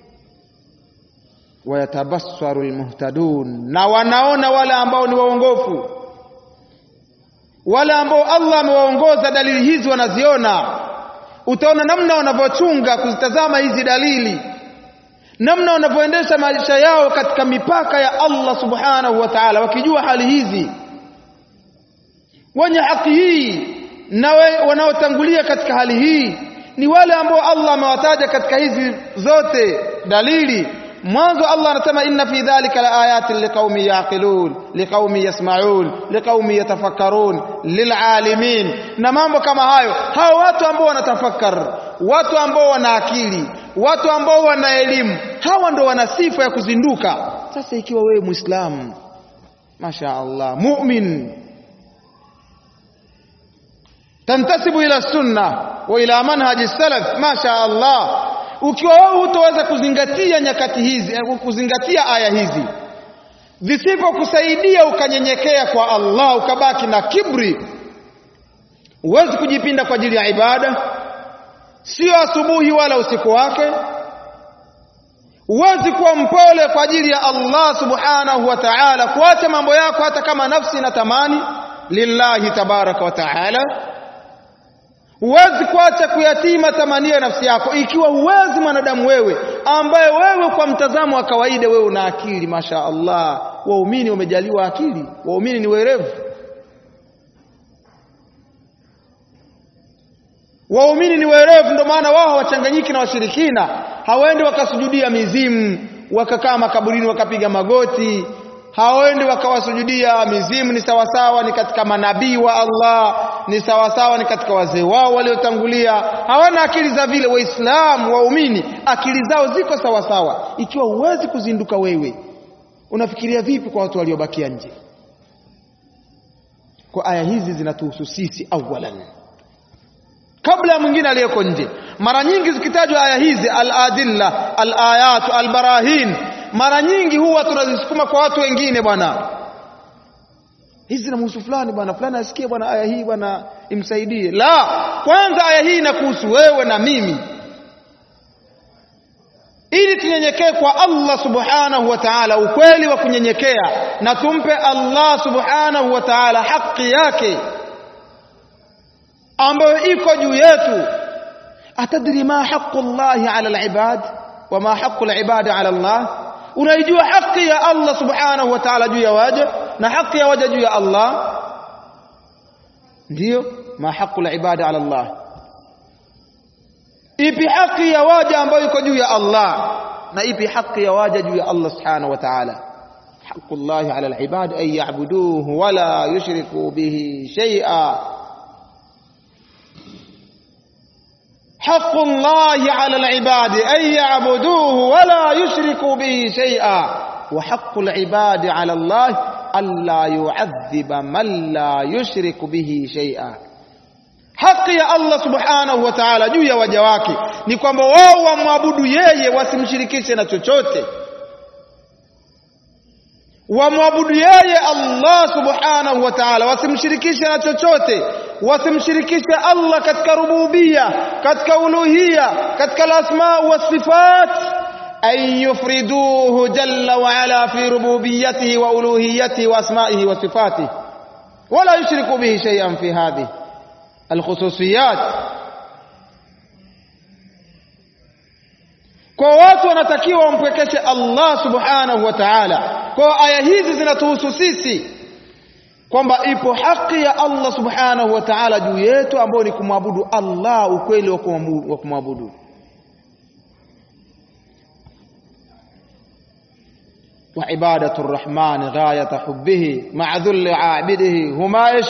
wayatabassaru almuhtadun na wanaona wale ambao ni waongofu wale ambao Allah amewaongoza dalili hizi wanaziona utaona namna wanavyochunga kuzitazama hizi dalili namna wanavyoendesha maisha yao katika mipaka ya Allah subhanahu wa ta'ala wakijua hali hizi wenye haki hii na wanaotangulia katika hali hii ni wale ambao Allah amewataja katika hizi zote dalili mwanzo Allah anasema inna fi dhalika laayatin liqaumi yaqilun liqaumi yasmaun liqaumi yatafakkarun lilalimin na mambo kama hayo hao watu ambao wanatafakar watu ambao wana akili watu ambao wana elimu hawa ndo wana sifa ya kuzinduka sasa ikiwa wewe muislamu masha Allah mu'min tantasibu ila sunna wa ila manhaji salaf masha Allah ukiwa wewe hutoweza kuzingatia nyakati hizi kuzingatia aya hizi zisipokusaidia ukanyenyekea kwa Allah ukabaki na kibri huwezi kujipinda kwa ajili ya ibada sio asubuhi wala usiku wake huwezi kuwa mpole kwa ajili ya Allah subhanahu wa ta'ala kuacha mambo yako hata kama nafsi inatamani lillahi tabaraka wa ta'ala huwezi kuacha kuyatima tamanio ya nafsi yako ikiwa huwezi mwanadamu wewe ambaye wewe kwa mtazamo wa kawaida wewe una akili masha Allah waumini wamejaliwa akili waumini ni werevu waumini ni werevu ndio maana wao hawachanganyiki na washirikina hawaendi wakasujudia mizimu wakakaa makaburini wakapiga magoti hawaendi wakawasujudia mizimu ni sawasawa ni katika manabii wa Allah ni sawasawa ni katika wazee wao waliotangulia hawana akili za vile waislamu waumini akili zao ziko sawasawa ikiwa huwezi kuzinduka wewe unafikiria vipi kwa watu waliobakia nje kwa aya hizi zinatuhusu sisi awalan kabla ya mwingine aliyeko nje mara nyingi zikitajwa aya hizi al-adilla al-ayat al-barahin mara nyingi huwa tunazisukuma kwa watu wengine bwana hizi zinamhusu fulani bwana fulani asikie bwana aya hii bwana imsaidie la kwanza aya hii inakuhusu wewe na mimi ili tunyenyekee kwa Allah subhanahu wa ta'ala ukweli wa kunyenyekea na tumpe Allah subhanahu wa ta'ala haki yake ambayo iko juu yetu atadri ma haqqu Allah ala al-ibad wa ma haqqu al-ibad ala Allah unaijua haki ya Allah subhanahu wa ta'ala juu ya waja na haki ya waja juu ya Allah ndio ma haqqu al-ibad ala Allah ipi haki ya waja ambayo iko juu ya Allah na ipi haki ya waja juu ya Allah subhanahu wa ta'ala haqqu Allah ala al-ibad ay ya'buduhu wa la yushriku bihi shay'a حق الله على العباد أن يعبدوه ولا يشركوا به شيئا وحق العباد على الله ألا يعذب من لا يشرك به شيئا haki ya Allah subhanahu wa ta'ala juu ya waja wake ni kwamba wao wamwabudu yeye wasimshirikishe na chochote wamwabudu yeye Allah subhanahu wa ta'ala wasimshirikishe na chochote wasimshirikishe Allah katika rububia katika uluhia katika al-asma wa sifat an yufriduhu jalla wa ala fi rububiyyatihi wa uluhiyyatihi wa asma'ihi wa sifatihi wala yushriku bihi shay'an fi hadhihi alkhususiyat kwa watu wanatakiwa wampwekeshe Allah subhanahu wa ta'ala kwa aya hizi zinatuhusu sisi kwamba ipo haki ya Allah subhanahu wa ta'ala juu yetu ambayo ni kumwabudu Allah ukweli wa kumwabudu وعبادة الرحمن غاية حبه مع ذل عابده هما ايش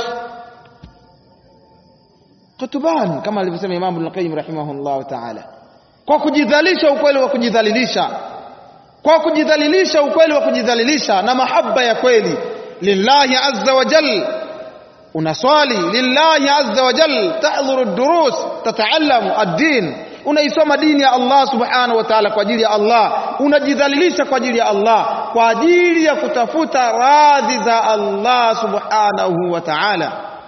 kutuban kama alivyosema Imam Ibn Qayyim rahimahullah ta'ala kwa kujidhalisha ukweli wa kujidhalilisha kwa kujidhalilisha ukweli wa kujidhalilisha na mahaba ya kweli lillahi azza wa jal unaswali lillahi azza wa jal tahdhuru ad-durus tataallamu ad-din unaisoma dini ya Allah subhanahu wa ta'ala kwa ajili ya Allah unajidhalilisha kwa ajili ya Allah kwa ajili ya kutafuta radhi za Allah subhanahu wa ta'ala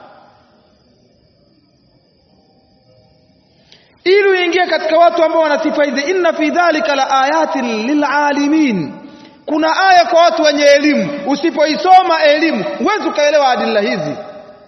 ili uingie katika watu ambao wana sifa hizi inna fi dhalika la ayatin lilalimin kuna aya kwa watu wenye elimu usipoisoma elimu huwezi ukaelewa adila hizi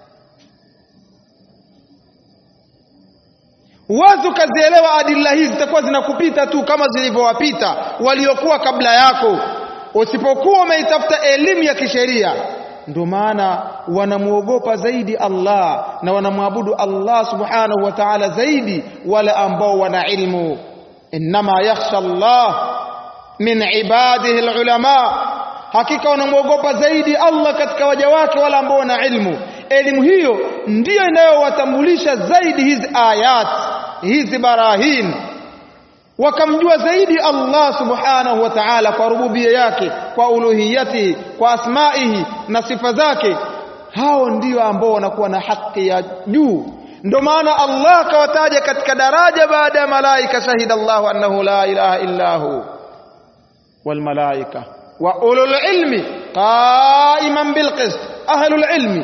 huwezi ukazielewa adila hizi zitakuwa zinakupita tu kama zilivyowapita waliokuwa kabla yako usipokuwa umeitafuta elimu ya kisheria ndio maana wanamwogopa zaidi Allah na wanamwabudu Allah subhanahu wa ta'ala zaidi wale ambao wana ilmu inma yakhsha Allah min ibadihi alulama hakika wanamwogopa zaidi Allah katika waja wake wale ambao wana ilmu elimu hiyo ndiyo inayowatambulisha zaidi hizi ayat hizi barahin wakamjua zaidi Allah subhanahu wa ta'ala kwa rububia yake kwa uluhiyati kwa asmaihi na sifa zake hao ndio ambao wanakuwa na haki ya juu ndio maana Allah akawataja katika daraja baada ya malaika shahida Allah annahu la ilaha illa hu wal malaika wa ulul ilmi qa'iman bil qist ahlul ilmi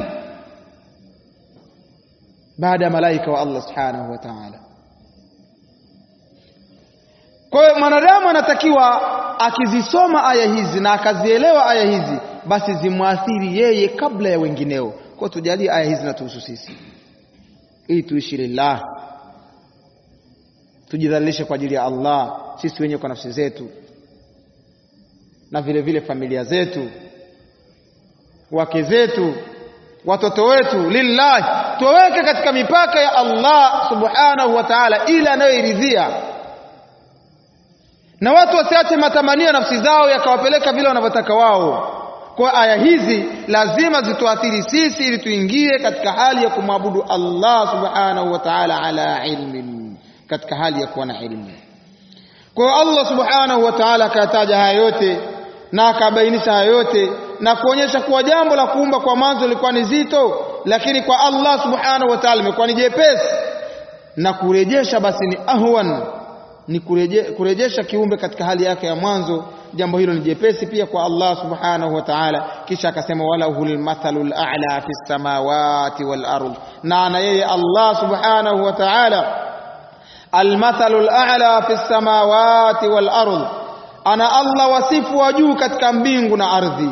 baada ya malaika wa Allah subhanahu wa ta'ala kwa hiyo mwanadamu anatakiwa akizisoma aya hizi na akazielewa aya hizi basi zimwathiri yeye kabla ya wengineo kwa tujalie aya hizi na tuhusu sisi ili tuishi lillah tujidhalilishe kwa ajili ya Allah sisi wenyewe kwa nafsi zetu na vile vile familia zetu wake zetu watoto wetu lillahi tuweke katika mipaka ya Allah subhanahu wa ta'ala ile anayoiridhia na watu wasiache matamanio ya nafsi zao yakawapeleka vile wanavyotaka wao kwa aya hizi lazima zituathiri sisi ili tuingie katika hali ya kumwabudu Allah subhanahu wa ta'ala ala ilmin katika hali ya kuwa na ilmu kwa Allah subhanahu wa ta'ala akataja haya yote na akabainisha haya yote na kuonyesha kuwa jambo la kuumba kwa mwanzo lilikuwa ni zito lakini kwa Allah subhanahu wa ta'ala imekuwa ni jepesi na kurejesha basi ni ahwan ni kureje, kurejesha kiumbe katika hali yake ya mwanzo jambo hilo ni jepesi pia kwa Allah subhanahu wa ta'ala kisha akasema walahul mathalul a'la fis samawati wal ard na ana yeye Allah subhanahu wa ta'ala almathalul a'la fis samawati wal ard ana Allah wasifu wa juu katika mbingu na ardhi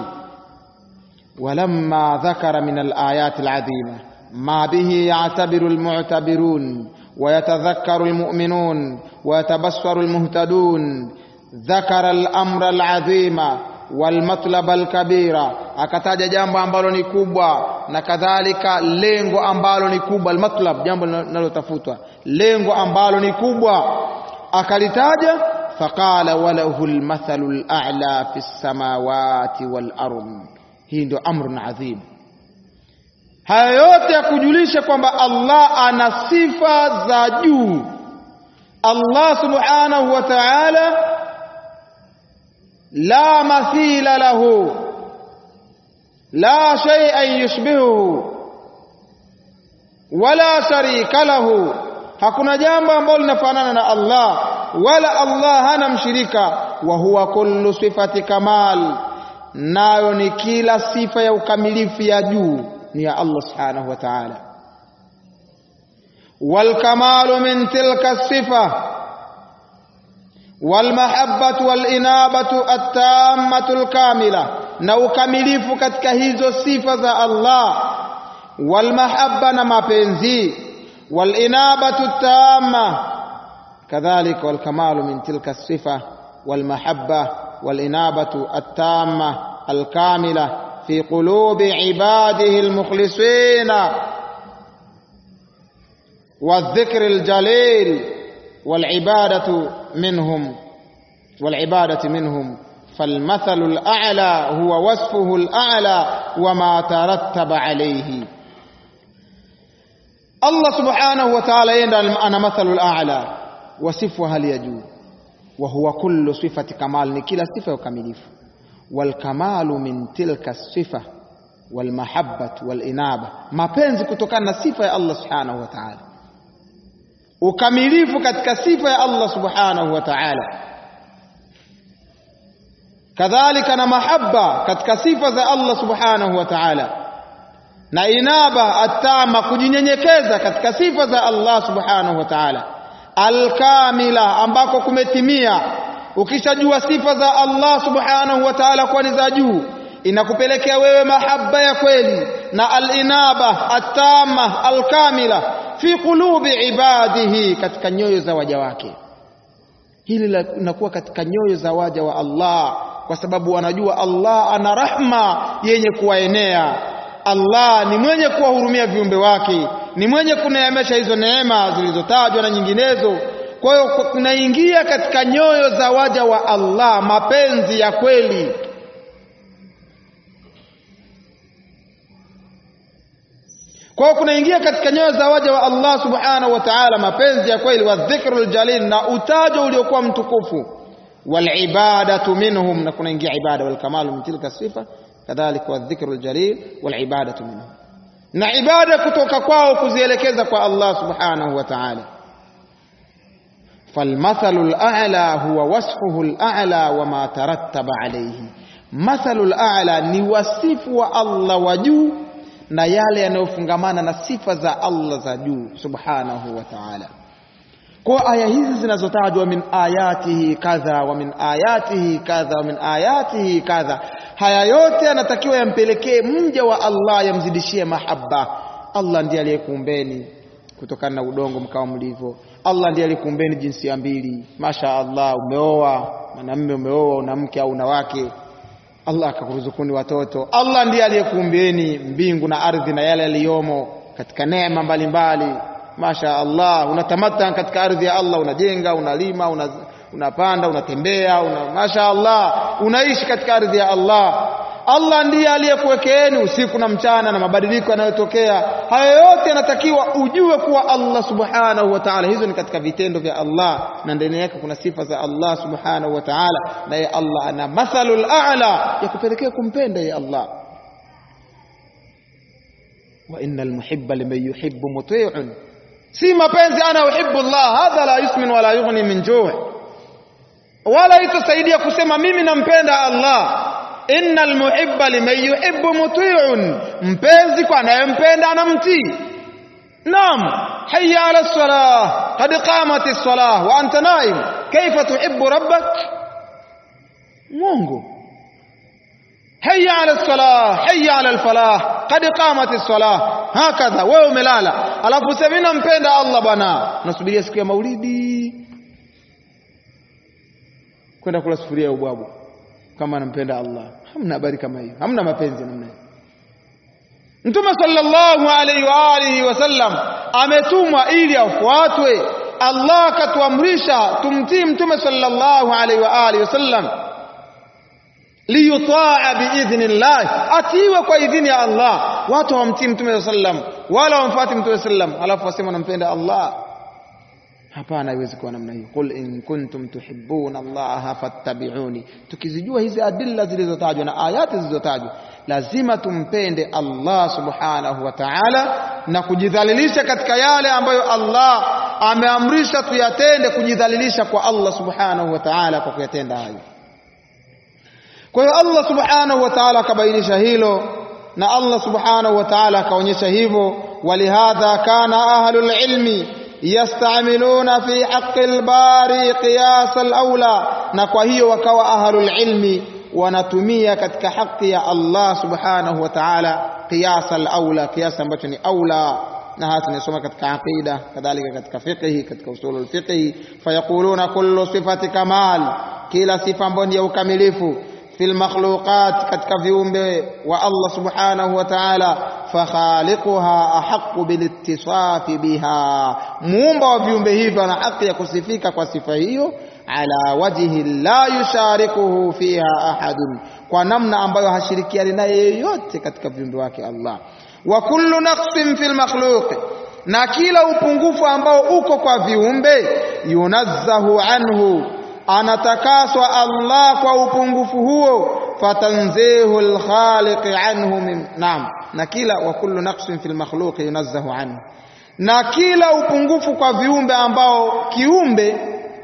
ولما ذكر من الآيات العظيمة ما به يعتبر المعتبرون ويتذكر المؤمنون ويتبصر المهتدون ذكر الأمر العظيم والمطلب الكبير akataja jambo ambalo ni kubwa na kadhalika lengo ambalo ni kubwa almatlab jambo linalotafutwa lengo ambalo ni kubwa akalitaja faqala walahu almathalu al'a fi samawati wal ardh hii ndio amrun adhim haya yote ya kujulisha kwamba Allah ana sifa za juu Allah subhanahu wa ta'ala la mathila lahu la shay'an yushbihuhu wala sharika lahu hakuna jambo ambalo linafanana na Allah wala Allah hana mshirika wa huwa kullu sifati kamal nayo ni kila sifa ya ukamilifu ya juu ni ya Allah subhanahu wa ta'ala wal kamalu min tilka sifa wal mahabbatu wal inabatu at-tammatu al-kamila na ukamilifu katika hizo sifa za Allah wal mahabba na mapenzi wal inabatu at-tamma kadhalika wal kamalu min tilka sifa wal mahabba wal inabatu at-tamma al-kamila في قلوب عباده المخلصين والذكر الجليل والعبادة منهم والعبادة منهم فالمثل الأعلى هو وصفه الأعلى وما ترتب عليه الله سبحانه وتعالى يندى أنا مثل الأعلى وصفها ليجو وهو كل صفة كمال نكلا صفة وكمليف والكمال من تلك الصفة والمحبة والإنابة mapenzi kutokana na sifa ya Allah subhanahu wa ta'ala ukamilifu katika sifa ya Allah subhanahu wa ta'ala kadhalika na mahabba katika sifa za Allah subhanahu wa ta'ala na inaba atama kujinyenyekeza katika sifa za Allah subhanahu wa ta'ala alkamila ambako kumetimia ukishajua sifa za Allah subhanahu wa ta'ala kuwa ni za juu inakupelekea wewe mahaba ya kweli na alinaba atama alkamila fi qulubi ibadihi katika nyoyo za waja wake hili linakuwa katika nyoyo za waja wa Allah kwa sababu wanajua Allah ana rahma yenye kuwaenea Allah ni mwenye kuwahurumia viumbe wake ni mwenye kuneemesha hizo neema zilizotajwa na nyinginezo kwa hiyo kunaingia katika nyoyo za waja wa Allah mapenzi ya kweli kwa hiyo kunaingia katika nyoyo za waja wa Allah subhanahu wa ta'ala mapenzi ya kweli wa dhikrul jalil na utajo uliokuwa mtukufu wal ibadatu minhum na kunaingia ibada wal kamalu min tilka sifa kadhalika wa dhikrul jalil wal ibadatu minhum na ibada kutoka kwao kuzielekeza kwa Allah subhanahu wa ta'ala فالمثل الأعلى هو وصفه الأعلى وما ترتب عليه مثل الأعلى ni wasifu wa Allah wa juu na yale yanayofungamana na sifa za Allah za juu subhanahu wa ta'ala kwa aya hizi zinazotajwa min ayatihi kadha wa min ayatihi kadha wa min ayatihi kadha haya yote yanatakiwa yampelekee mja wa Allah yamzidishie mahaba Allah ndiye aliyekuumbeni kutokana na udongo mkawa mlivyo Allah ndiye alikuumbeni jinsia mbili masha Allah umeoa mwanamume umeoa una mke au una wake Allah akakuruzukuni watoto Allah ndiye aliyekuumbieni mbingu na ardhi na yale yaliyomo katika neema mbalimbali masha Allah unatamata katika ardhi ya Allah unajenga unalima una, unapanda unatembea una, masha Allah unaishi katika ardhi ya Allah Allah ndiye aliyekuwekeeni usiku na mchana na mabadiliko yanayotokea. Haya yote yanatakiwa ujue kuwa Allah subhanahu wa ta'ala, hizo ni katika vitendo vya Allah na ndani yake kuna sifa za Allah subhanahu wa ta'ala, na ye Allah ana mathalul a'la ya kupelekea kumpenda ye Allah. wa innal muhibba liman yuhibbu muti'un, si mapenzi ana uhibbu Allah, hadha la yusmin wala yughni min ju' wala itasaidia kusema mimi nampenda Allah innal muhibba liman yuhibbu muti'un, mpenzi kwa anayempenda anamtii. Naam, hayya ala salah, qad qamati salah wa anta naim, kaifa tuhibbu rabbak? Mungu. Hayya ala salah, hayya ala alfalah, qad qamati salah. Hakadha, wewe umelala, alafu sema mimi nampenda Allah bwana, nasubiria siku ya maulidi kwenda kula sufuria ya ubwabu kama anampenda Allah. Hamna habari kama hiyo, hamna mapenzi namna hiyo. Mtume sallallahu alaihi wa alihi wasallam ametumwa ili afuatwe. Allah akatuamrisha tumtii Mtume sallallahu alaihi wa alihi wasallam liyutaa biidhnillah, atiiwe kwa idhini ya Allah. Watu hawamtii Mtume sallam wala hawamfuati Mtume sallam, alafu wasema wanampenda Allah. Hapana, haiwezi kuwa namna hiyo. Qul in kuntum tuhibbuna Allaha fattabi'uni. Tukizijua hizi adilla zilizotajwa na ayati zilizotajwa, lazima tumpende Allah subhanahu wa ta'ala na kujidhalilisha katika yale ambayo Allah ameamrisha tuyatende kujidhalilisha kwa Allah subhanahu wa ta'ala kwa kuyatenda hayo kwa hiyo Allah subhanahu wa ta'ala akabainisha hilo na Allah subhanahu wa ta'ala akaonyesha hivyo walihadha kana ahlul ilmi yastamiluna fi haqqi al-bari qiyas al-aula na kwa hiyo wakawa ahlul ilmi wanatumia katika haki ya Allah subhanahu wa ta'ala qiyas al-aula qiyas ambacho ni aula na hata tunasoma katika aqida kadhalika katika fiqh katika usul al-fiqh fayaquluna kullu sifati kamal kila sifa ambayo ni ya ukamilifu fil makhluqat katika viumbe wa Allah subhanahu wa ta'ala fakhaliquha ahaqqu bil ittisafi biha muumba wa viumbe hivyo ana haki ya kusifika kwa sifa hiyo ala wajhi la yusharikuhu fiha ahadun kwa namna ambayo hashirikiani naye yeyote katika viumbe wake Allah wa kullu naqsin fil makhluq na kila upungufu ambao uko kwa viumbe yunazzahu anhu anatakaswa Allah kwa upungufu huo fatanzihu alkhaliq anhu min naam na kila wa kullu naqsin fil makhluq yunazzahu anhu na kila upungufu kwa viumbe ambao kiumbe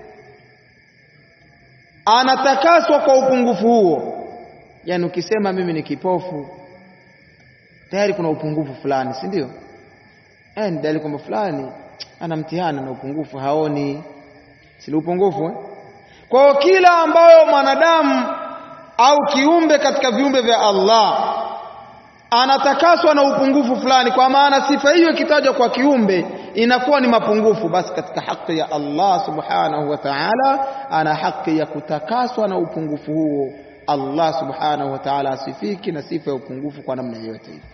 anatakaswa kwa upungufu huo yani ukisema mimi ni kipofu tayari kuna upungufu fulani si ndio eh ni dalili kwamba fulani ana mtihani na upungufu haoni si upungufu eh? kwa hiyo kila ambayo mwanadamu au kiumbe katika viumbe vya Allah anatakaswa na upungufu fulani kwa maana sifa hiyo ikitajwa kwa kiumbe inakuwa ni mapungufu basi katika haki ya Allah subhanahu wa ta'ala ana haki ya kutakaswa na upungufu huo Allah subhanahu wa ta'ala asifiki na sifa ya upungufu kwa namna yoyote ile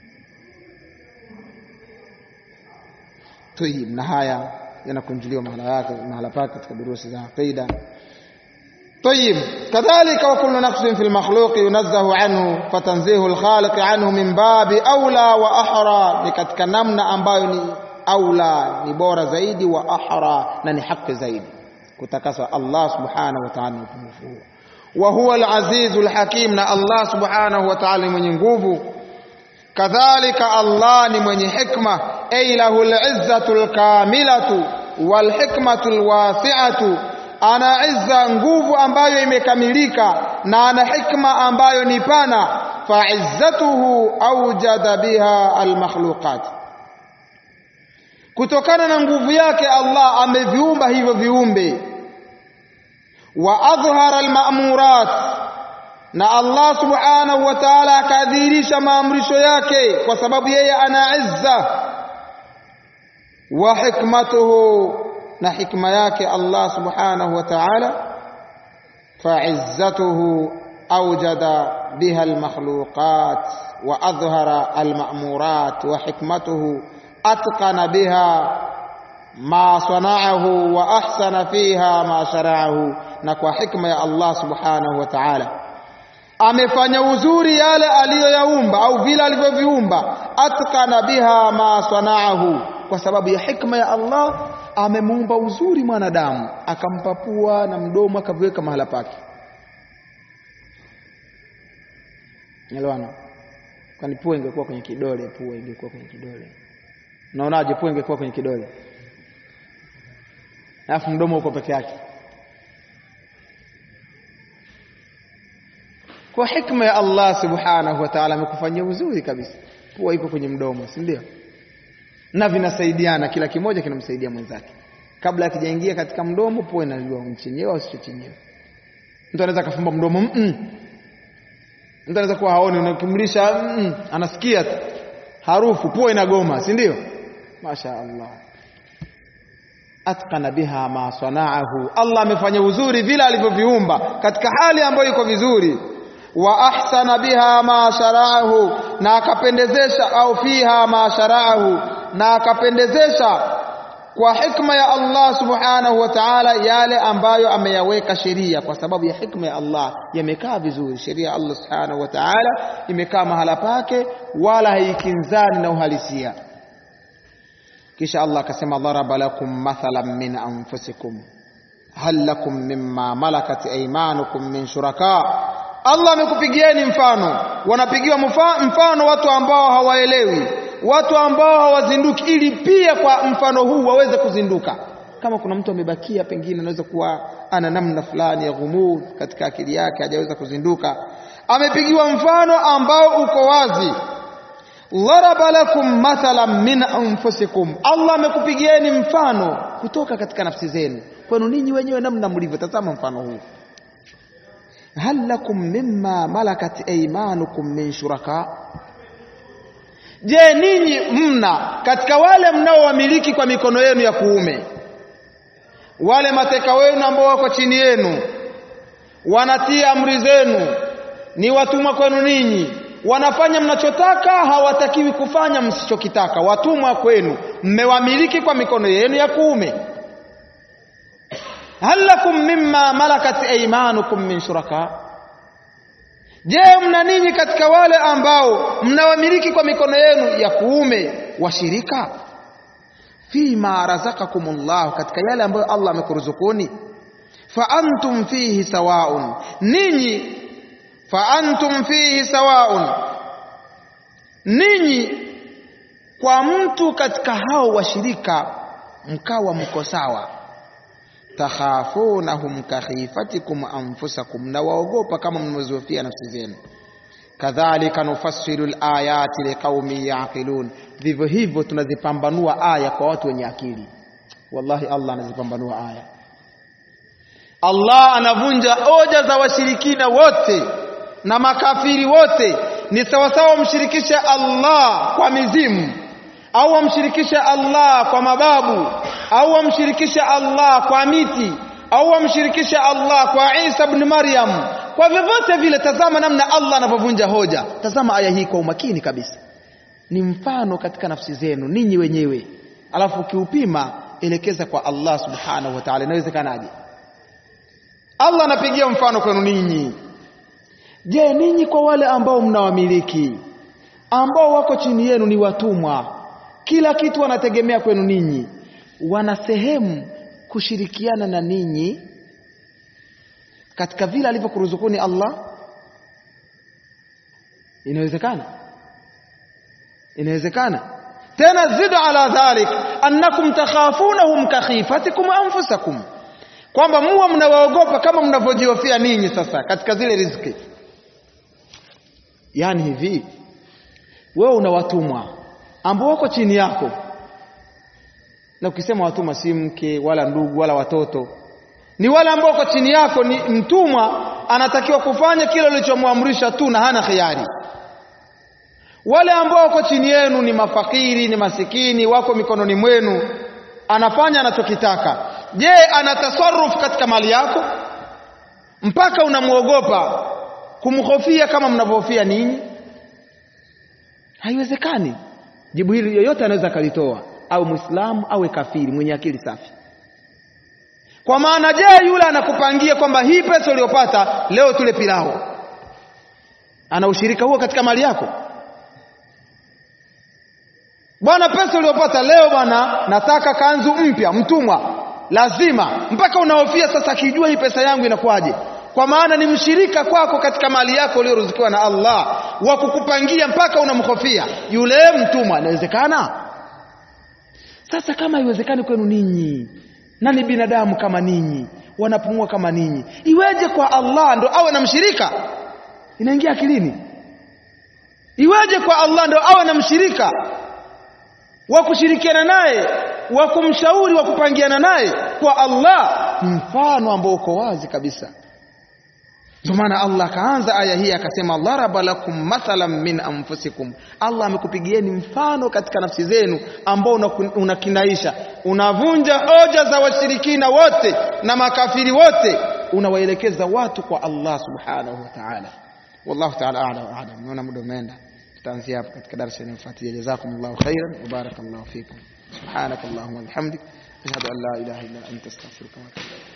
Tayib na haya yanakunjuliwa mahala yake mahala pake katika durusi za aqida طيب كذلك وكل نقص في المخلوق ينزه عنه فتنزيه الخالق عنه من باب أولى وأحرى لكتك نمنا ambayo ni aula ni bora zaidi wa ahra na ni haki zaidi kutakaswa Allah subhanahu wa ta'ala upungufu huo wa huwa al-aziz al-hakim na Allah subhanahu wa ta'ala mwenye nguvu kadhalika Allah ni mwenye hikma ay lahu al-izzatu al-kamilatu wal hikmatu al-wasi'atu ana izza nguvu ambayo imekamilika na ana hikma ambayo ni pana fa izzatuhu awjada biha al-makhluqat kutokana na nguvu yake Allah ameviumba hivyo viumbe wa adhhara almamurat na Allah subhanahu wa ta'ala akadhihirisha maamrisho yake kwa sababu yeye ana izza wa hikmatuhu na hikma yake Allah subhanahu wa ta'ala fa'izzatuhu awjada biha almakhluqat wa adhhara almamurat wa hikmatuhu أتقن بها ما صنعه وأحسن فيها ما شرعه نكوى حكمة يا الله سبحانه وتعالى amefanya uzuri yale aliyoyaumba au vile alivyoviumba atkana biha ma sanaahu kwa sababu ya hikma ya Allah amemuumba uzuri mwanadamu akampa pua na mdomo akaviweka mahala pake Elewana kwani pua ingekuwa kwenye kidole pua ingekuwa kwenye kidole Unaonaje pua ingekuwa kwenye kidole? Alafu mdomo uko peke yake. Kwa hikma ya Allah Subhanahu wa Ta'ala amekufanyia uzuri kabisa. Pua iko kwenye mdomo, si ndio? Na vinasaidiana, kila kimoja kinamsaidia mwenzake. Kabla akijaingia katika mdomo, pua inajua mchenyewe au sio chenyewe. Mtu anaweza kafumba mdomo, mm -mm. Mtu anaweza kuwa haoni, unakimlisha mm -mm. anasikia tu harufu, pua inagoma, si ndio? Masha Allah. Atqana biha ma sanaahu, Allah amefanya uzuri vile alivyoviumba katika hali ambayo iko vizuri. Wa ahsana biha ma sharaahu, na akapendezesha au fiha ma sharaahu, na akapendezesha kwa hikma ya Allah subhanahu wa ta'ala yale ambayo ameyaweka sheria kwa sababu ya hikma ya Allah yamekaa vizuri sheria ya Allah subhanahu wa ta'ala imekaa mahala pake wala haikinzani na uhalisia kisha Allah akasema daraba lakum mathalan min anfusikum hal lakum mimma malakat aymanukum min shuraka Allah amekupigieni mfano wanapigiwa mfano watu ambao hawaelewi watu ambao hawazinduki ili pia kwa mfano huu waweze kuzinduka kama kuna mtu amebakia pengine anaweza kuwa ana namna fulani ya ghumud katika akili yake hajaweza kuzinduka amepigiwa mfano ambao uko wazi dharaba lakum mathalan min anfusikum Allah amekupigieni mfano kutoka katika nafsi zenu kwenu ninyi wenyewe namna mlivyo tazama mfano huu hal lakum mimma malakat aymanukum min shuraka je ninyi mna katika wale mnaowamiliki kwa mikono yenu ya kuume wale mateka wenu ambao wako chini yenu wanatia amri zenu ni watumwa kwenu ninyi wanafanya mnachotaka hawatakiwi kufanya msichokitaka watumwa kwenu mmewamiliki kwa mikono yenu ya kuume hal lakum mimma malakat aymanukum min shuraka je mna ninyi katika wale ambao mnawamiliki kwa mikono yenu ya kuume washirika fima razakakumullah katika yale ambayo Allah amekuruzukuni fa antum fihi sawaun ninyi fa antum fihi sawaun ninyi kwa mtu katika hao washirika mkawa mko sawa takhafunahum kakhifatikum anfusakum na waogopa kama mnazohofia nafsi zenu kadhalika nufassilu alayati liqaumi yaqilun vivyo hivyo tunazipambanua aya kwa watu wenye akili wallahi Allah anazipambanua aya Allah anavunja hoja za washirikina wote na makafiri wote ni sawasawa wamshirikishe Allah kwa mizimu au wamshirikishe Allah kwa mababu au wamshirikishe Allah kwa miti au wamshirikishe Allah kwa Isa ibn Maryam kwa vyovyote vile tazama namna Allah anavyovunja hoja tazama aya hii kwa umakini kabisa ni mfano katika nafsi zenu ninyi wenyewe alafu ukiupima elekeza kwa Allah subhanahu wa ta'ala inawezekanaje Allah anapigia mfano kwenu ninyi je ninyi kwa wale ambao mnawamiliki ambao wako chini yenu ni watumwa kila kitu wanategemea kwenu ninyi wana sehemu kushirikiana na ninyi katika vile alivyokuruzukuni Allah inawezekana inawezekana tena zidu ala dhalik annakum takhafunahum kakhifatikum anfusakum kwamba muwa mnawaogopa kama mnavyojihofia ninyi sasa katika zile riziki yani hivi wewe una watumwa ambao wako chini yako na ukisema watumwa si mke wala ndugu wala watoto ni wale ambao wako chini yako ni mtumwa anatakiwa kufanya kile ulichomwamrisha tu na hana khiari wale ambao wako chini yenu ni mafakiri ni masikini wako mikononi mwenu anafanya anachokitaka je ana tasarruf katika mali yako mpaka unamwogopa kumhofia kama mnavyohofia ninyi haiwezekani jibu hili yoyote anaweza akalitoa au muislamu awe kafiri mwenye akili safi kwa maana je yule anakupangia kwamba hii pesa uliyopata leo tule pilao ana ushirika huo katika mali yako bwana pesa uliyopata leo bwana nataka kanzu mpya mtumwa lazima mpaka unahofia sasa akijua hii pesa yangu inakuwaje kwa maana ni mshirika kwako katika mali yako uliyoruzukiwa na Allah wa kukupangia mpaka unamhofia yule mtumwa inawezekana sasa kama haiwezekani kwenu ninyi na ni binadamu kama ninyi wanapumua kama ninyi iweje kwa Allah ndo awe na mshirika inaingia akilini iweje kwa Allah ndo awe na mshirika wa kushirikiana naye wa kumshauri wa kupangiana naye kwa Allah ni mfano ambao uko wazi kabisa ndio maana Allah akaanza aya hii akasema dharaba lakum mathalan min anfusikum Allah amekupigieni mfano katika nafsi zenu ambao unakinaisha unavunja hoja za washirikina wote na makafiri wote unawaelekeza watu kwa Allah subhanahu wa ta'ala wallahu ta'ala a'lam wa a'lam naona muda umeenda tutaanzia hapo katika darasa inayofuatia jazakumullahu khairan wa barakallahu fikum subhanakallahumma wa bihamdik ashhadu an la ilaha illa anta astaghfiruka wa atubu